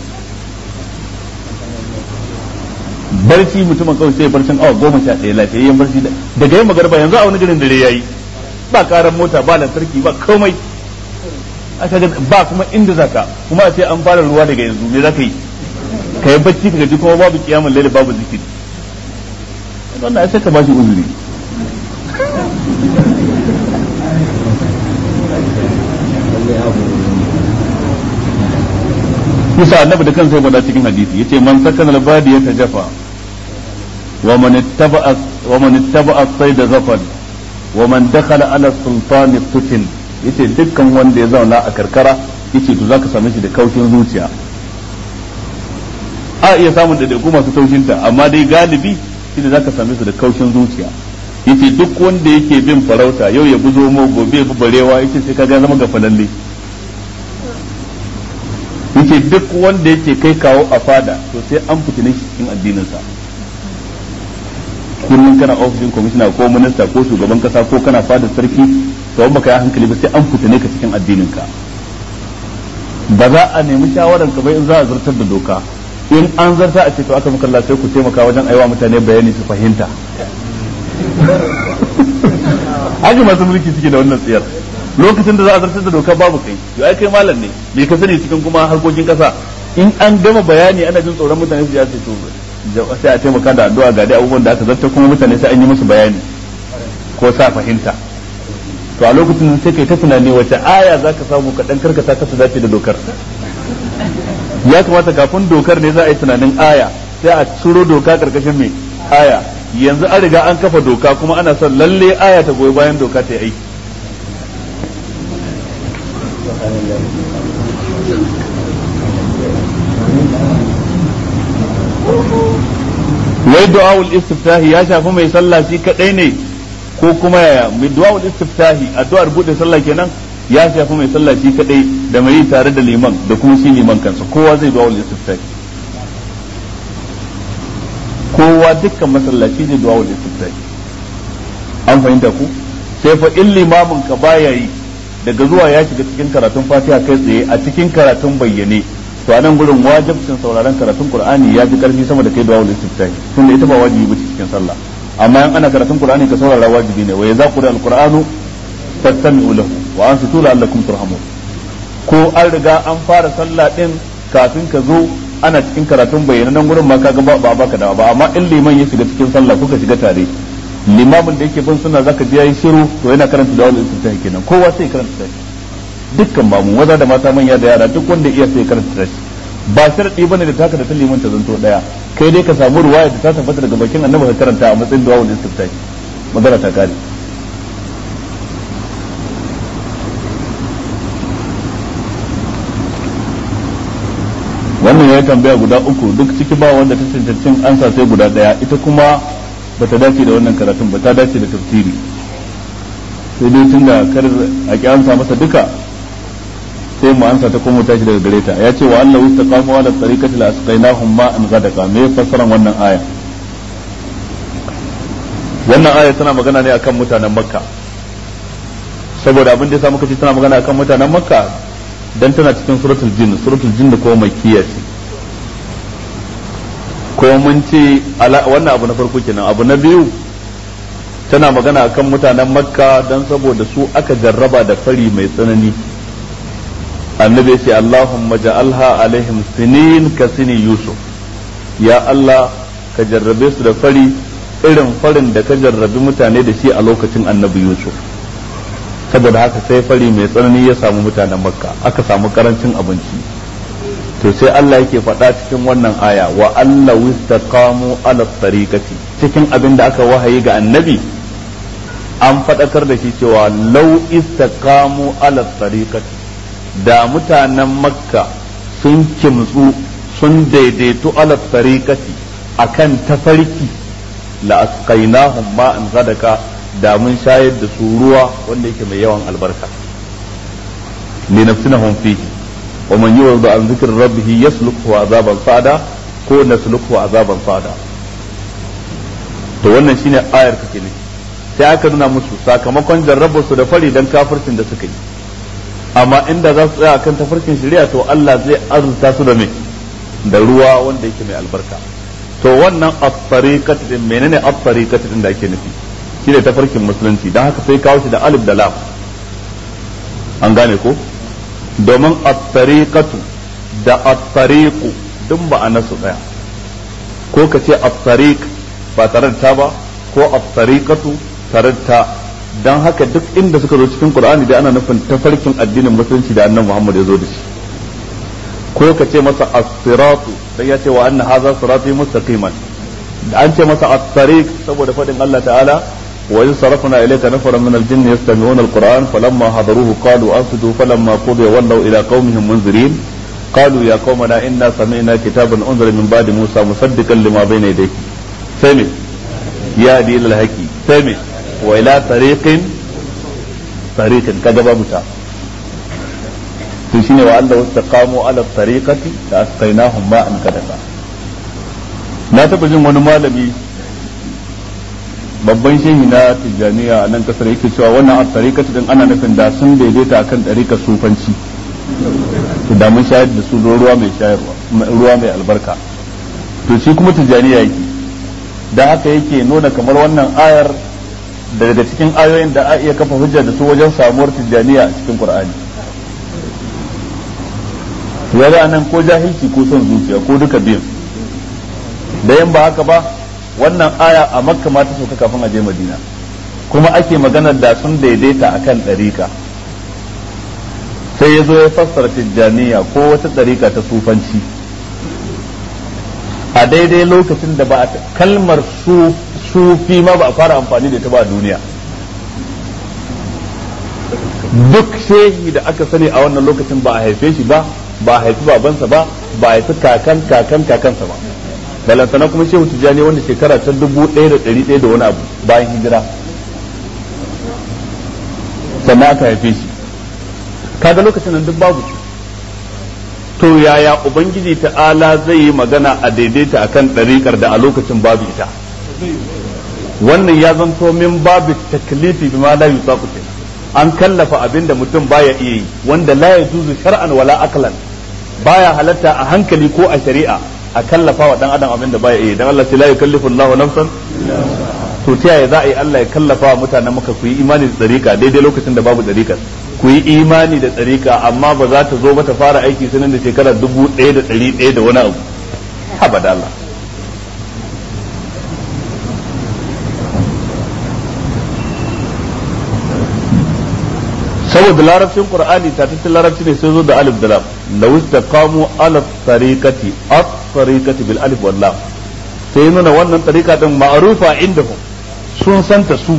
S1: barci mutumin kawai sai barcin awa goma sha ɗaya lafiyayyen barci daga yin magariba yanzu a wani garin dare yayi ba karan mota ba lantarki ba komai aka ga ba kuma inda zaka kuma a ce an fara ruwa daga yanzu me zaka yi ka yi bacci ka gaji kuma babu kiyamun laili babu zikiri wannan sai ka bashi uzuri Musa annabi da kansa ya faɗa cikin hadisi yace man sakana al-badi ya tajafa wa man ittaba'a wa man ittaba'a sayda zafan wa man dakhala ala sultani tutin yace dukkan wanda ya zauna a karkara yace to zaka same shi da kaushin zuciya a iya samun daidaiku masu taushinta amma dai galibi shi da zaka same su da kaushin zuciya yace duk wanda yake bin farauta yau ya buzo mo gobe ya barewa yace sai kaga zama gafalalle yace duk wanda yake kai kawo a fada to sai an fitine shi cikin addininsa kullum kana ofishin kwamishina ko minista ko shugaban kasa ko kana fadar sarki to in baka yi hankali ba sai an fitine ka cikin addinin ka ba za a nemi shawaran ka bai in za a zartar da doka in an zarta a ce to aka mukalla sai ku taimaka wajen aiwa mutane bayani su fahimta haka masu mulki suke da wannan tsiyar lokacin da za a zartar da doka babu kai to ai kai malam ne me ka sani cikin kuma harkokin kasa in an gama bayani ana jin tsoron mutane su ya ce to sai a taimaka da addu'a ga dai abubuwan da aka zarta kuma mutane sai an yi musu bayani ko sa fahimta to a lokacin sai kai ta tunani wace aya za ka samu ka dan karkata ka su dace da dokar ya kamata kafin dokar ne za a yi tunanin aya sai a ciro doka karkashin mai aya yanzu an riga an kafa doka kuma ana son lalle aya ta goyi bayan doka ta yi aiki wai du'a'ul istiftahi ya shafi mai sallah shi kadai ne ko kuma yaya mai du'a'ul istiftahi addu'ar bude sallah kenan ya shafi mai sallah shi kadai da mai tare da liman da kuma shi liman kansa kowa zai du'a'ul istiftahi kowa dukkan masallaci zai du'a'ul istiftahi an fahimta ku sai fa in limamin ka baya yi daga zuwa ya shiga cikin karatun fatiha kai tsaye a cikin karatun bayyane to anan gurin wajibcin sauraron karatun qur'ani ya fi karfi sama da kai da wawul istiftahi tunda ita ba wajibi bace cikin sallah amma in ana karatun qur'ani ka saurara wajibi ne wa yaza qura alqur'anu fastami'u lahu wa ansitu la'allakum turhamun ko an riga an fara sallah din kafin ka zo ana cikin karatun bayyana nan gurin ma kaga ba ba baka dawa ba amma in liman ya shiga cikin sallah kuka shiga tare limamin da yake bin sunna zaka ji yayi shiru to yana karanta da wawul istiftahi kenan kowa sai karanta shi dukkan mamu maza da mata manya da yara duk wanda iya sai karanta shi ba sharadi bane da taka da ta liman ta zanto daya kai dai ka samu ruwaya da ta tabbata daga bakin annabi ka karanta a matsayin du'a wal istiftahi magana ta kare wannan ya tambaya guda uku duk ciki ba wanda ta cancancin ansa sai guda daya ita kuma bata dace da wannan karatun ba ta dace da tafsiri sai dai tun da kar a ki amsa masa duka sai mu ansa ta kuma tashi daga gare ta ya ce wa Allah istaqamu ala tariqati la asqainahum ma an ghadaka me fassaran wannan aya wannan aya tana magana ne akan mutanen makka saboda abin da yasa muka ce tana magana akan mutanen makka dan tana cikin suratul jin suratul jin da kuma makkiya ce ko mun ce wannan abu na farko kenan abu na biyu tana magana akan mutanen makka don saboda su aka jarraba da fari mai tsanani annabi ce allahumma ja'alha alaihim sinin ka sini yusuf ya allah ka jarrabe su da fari irin farin da ka jarrabi mutane da shi a lokacin annabi yusuf saboda haka sai fari mai tsanani ya samu mutanen makka aka samu karancin abinci to sai Allah yake faɗa cikin wannan aya wa Allah wistaqamu ala tariqati cikin abin da aka wahayi ga annabi an faɗakar da shi cewa lau istaqamu ala tariqati da mutanen makka sun kimtsu sun daidaitu ala tariqati akan tafarki la asqainahum ma'an zadaka da mun shayar da su ruwa wanda yake mai yawan albarka li nafsinahum fihi wa man yurid an dhikri rabbih yasluku azaban sada ko nasluku azaban sada to wannan shine ayar take ne sai aka nuna musu sakamakon jarrabar su da fari dan kafircin da suka yi amma inda za su tsaya akan tafarkin shari'a to Allah zai azurta su da me da ruwa wanda yake mai albarka to wannan at-tariqat din menene at-tariqat din da ake nufi shine tafarkin musulunci dan haka sai kawo shi da alif da lam an gane ko domin at-tariqatu da at-tariqu duk ba a nasu daya ko ka ce at-tariq ba tare da ta ba ko at-tariqatu tare da ta dan haka duk inda suka zo cikin Qur'ani da ana nufin tafarkin addinin musulunci da annabi Muhammad ya zo da shi ko ka ce masa as-siratu dan ya ce wa anna hadha sirati mustaqiman an ce masa at-tariq saboda fadin Allah ta'ala wa in sarafna ilayka nafaran min al-jinn yastami'una al-Qur'an falamma hadaruhu qalu ansitu falamma qudiya wallaw ila qaumihim munzirin قالوا يا قومنا إنا سمعنا كتابا أنزل من بعد موسى مصدقا لما بين يديه سمع يا دي الهكي سمع وإلى طريق طريق كذا متى shine wa Allah wastaqamu ala tariqati da asqainahum ma'an kadaka na taba jin wani malami babban shehi na tijjaniya a nan kasar yake cewa wannan a tarikatu din ana nufin da sun daidaita akan ɗarikar sufanci to da mun shayar da su ruwa mai shayarwa ruwa mai albarka to shi kuma tijjaniya yake da haka yake nuna kamar wannan ayar daga cikin ayoyin da a iya kafa hujja da su wajen samuwar tijjaniya a cikin qur'ani ya nan ko jahilci ko son zuciya ko duka biyun da yan ba haka ba wannan aya a makka ma ta sauka kafin a je madina kuma ake maganar da sun daidaita akan ɗarika sai ya zo ya fassara tijjaniya ko wata ɗarika ta sufanci a daidai lokacin da ba a kalmar su sufi ma ba a fara amfani da ita ba a duniya duk shehi da aka sani a wannan lokacin ba a haife shi ba ba a haifi babansa ba ba a haifi kakan kakan kakansa ba balantana kuma shehu tijjani wanda shekara ta dubu ɗaya da ɗari ɗaya da wani abu bayan hijira sannan aka haife shi kaga lokacin nan duk babu to yaya ubangiji ta'ala zai yi magana a daidaita akan ɗariƙar da a lokacin babu ita wannan ya zanto min babu taklifi bima la yusaqu an kallafa abin da mutum baya iya yi wanda la yajuzu shar'an wala aqlan baya halatta a hankali ko a shari'a a kallafa wa dan adam abin da baya iya dan Allah sai la yukallifu Allahu nafsan to ta yaya za a yi Allah ya kallafa wa mutanen maka ku yi imani da tsarika daidai lokacin da babu tsarika ku yi imani da tsarika amma ba za ta zo ba ta fara aiki sanin da shekara dubu ɗaya da ɗari ɗaya da wani abu abada Allah saboda larabcin qur'ani ta tattalin larabci ne sai zo da alif da lam law istaqamu ala tariqati at tariqati bil alif wal lam sai nuna wannan tariqa din ma'rufa indahum sun santa su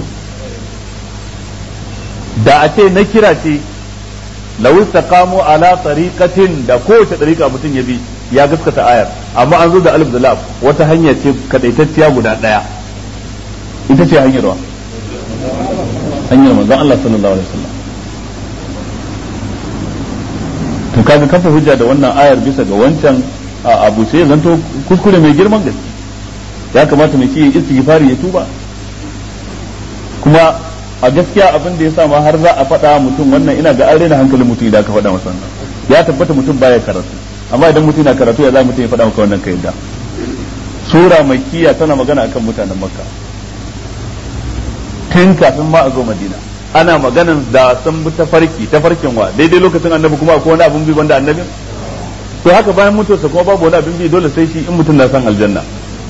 S1: da a ce na kira ce law istaqamu ala tariqatin da kowace tariqa mutum ya bi ya gaskata ayar amma an zo da alif da lam wata hanya ce kadaitacciya guda daya ita ce hanyar wa hanyar manzon Allah sallallahu alaihi wasallam to kaga kafa hujja da wannan ayar bisa ga wancan abu sai zanto kuskure mai girman gaske ya kamata mai shi istighfari ya tuba kuma a gaskiya abin da ya sa ma har za a faɗa mutum wannan ina ga an raina hankalin mutum idan aka faɗa masa wannan ya tabbata mutum baya karatu amma idan mutum yana karatu ya za mutum ya faɗa maka wannan kai da sura makkiya tana magana akan mutanen makka tun kafin ma a zo madina ana maganan da sun bi tafarki tafarkin wa daidai lokacin annabi kuma akwai wani abin bi banda annabi to haka bayan mutuwarsa kuma babu wani abin bi dole sai shi in mutum na san aljanna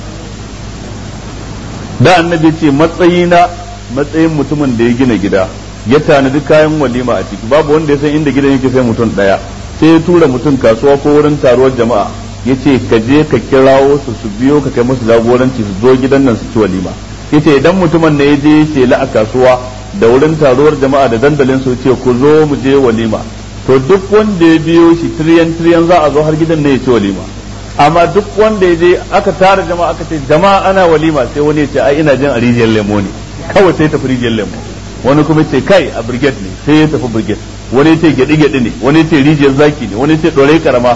S1: da annabi ce matsayina matsayin mutumin da ya gina gida ya tanadi kayan walima a ciki babu wanda ya san inda gidan yake sai mutum daya sai ya tura mutum kasuwa ko wurin taruwar jama'a ya ce ka je ka kirawo su su biyo ka kai musu jagoranci su zo gidan nan su ci walima yace idan mutumin ne ya je ya ce la a kasuwa da wurin taruwar jama'a da dandalin su ce ku zo mu je walima to duk wanda ya biyo shi tiriyan tiriyan za a zo har gidan ne ya ci walima amma duk wanda ya je aka tara jama'a aka ce jama'a ana walima sai wani ya ce ai ina jin a rijiyar lemo ne kawai sai tafi rijiyar lemo wani kuma ce kai a brigade ne sai ya tafi brigade wani ya ce gyaɗi gyaɗi ne wani ya ce rijiyar zaki ne wani ya ce ɗorai karama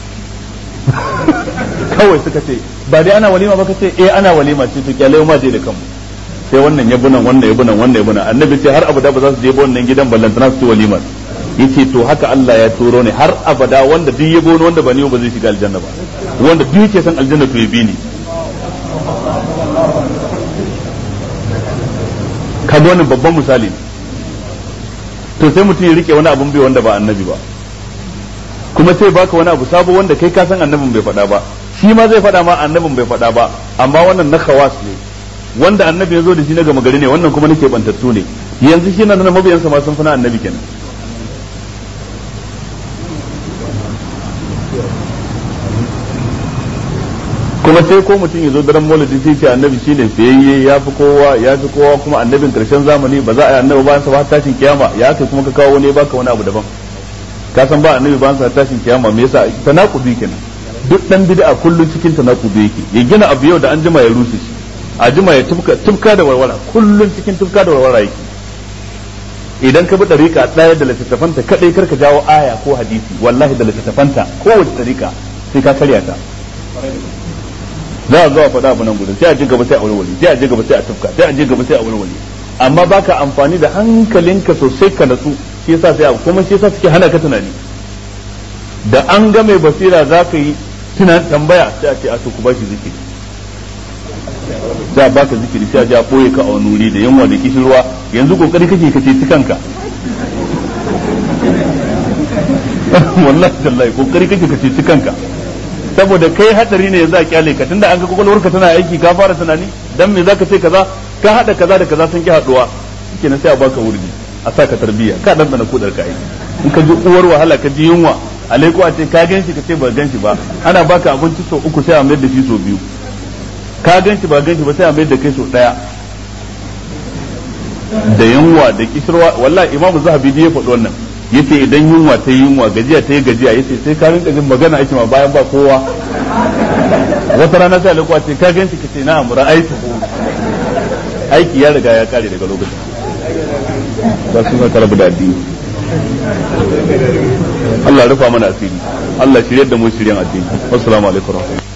S1: kawai suka ce ba dai ana walima ba ka ce eh ana walima ce to kyale ma je da kanmu sai wannan ya bunan wannan ya bunan wannan ya bunan annabi ce har abada ba za su je wannan gidan ballantana su ci walima yace to haka Allah ya turo ne har abada wanda duk ya gono wanda ba ni ba zai shiga aljanna ba wanda duk yake san aljanna to ya bi ni kaga wannan babban misali to sai mutum ya rike wani abun bai wanda ba annabi ba kuma sai baka wani abu sabo wanda kai ka san annabin bai faɗa ba shi ma zai faɗa ma annabin bai faɗa ba amma wannan na khawas ne wanda annabi ya zo da shi na gama gari ne wannan kuma nake bantattu ne yanzu shi na mabiyansa ma sun fi na annabi kenan kuma sai ko mutum ya zo daren maulidi sai ce annabi shine fiyayye ya fi kowa ya fi kowa kuma annabin karshen zamani ba za a yi annabi ba sa har tashin kiyama ya kai kuma ka kawo wani baka wani abu daban ka san ba annabi ba sa tashin kiyama me yasa tanakubi kenan duk dan bid'a kullun cikin tanakubi yake ya gina abu yau da an jima ya rushe shi a jima ya tufka tufka da warwara kullun cikin tufka da warwara yake idan ka bi dariƙa ɗaya da littattafanta kadai karka jawo aya ko hadisi wallahi da littattafanta kowace dariƙa sai ka karya ta za a zo a faɗa abu nan gudun sai a je gaba sai a warware sai a je gaba sai a tafka sai a je gaba sai a warware amma baka amfani da hankalinka sosai ka natsu shi yasa sai kuma shi yasa suke hana ka tunani da an ga mai basira za ka yi tunan tambaya sai a ce a to ku bashi zikiri sai a baka zikiri sai a je a boye ka a wani wuri da yunwa da kishirwa yanzu kokari kake ka ceci kanka wallahi tallahi kokari kake ka ceci kanka saboda kai hadari ne yanzu a kyale ka tunda an ga kwakwalwarka tana aiki ka fara tunani dan me zaka ce kaza ka hada kaza da kaza sun ki haduwa shikenan sai a baka wurdi a sa ka tarbiyya ka dan dana kudar ka in ka ji uwar wahala ka ji yunwa alaiko a ce ka ganshi ka ce ba ganshi ba ana baka abinci sau uku sai a mayar da shi sau biyu ka ganshi ba ganshi ba sai a mayar da kai sau daya da yunwa da kishirwa wallahi imamu zahabi ya faɗi wannan yace idan yunwa ta yi yunwa gajiya ta yi gajiya yace sai ka rinka jin magana ake ma bayan ba kowa wata rana sai alaiko a ce ka ganshi ka ce na'am ra'aytu aiki ya riga ya kare daga lokacin ba su na karabu da addini Allah rufa mana asiri Allah shirye da mu shiryen addini assalamu alaikum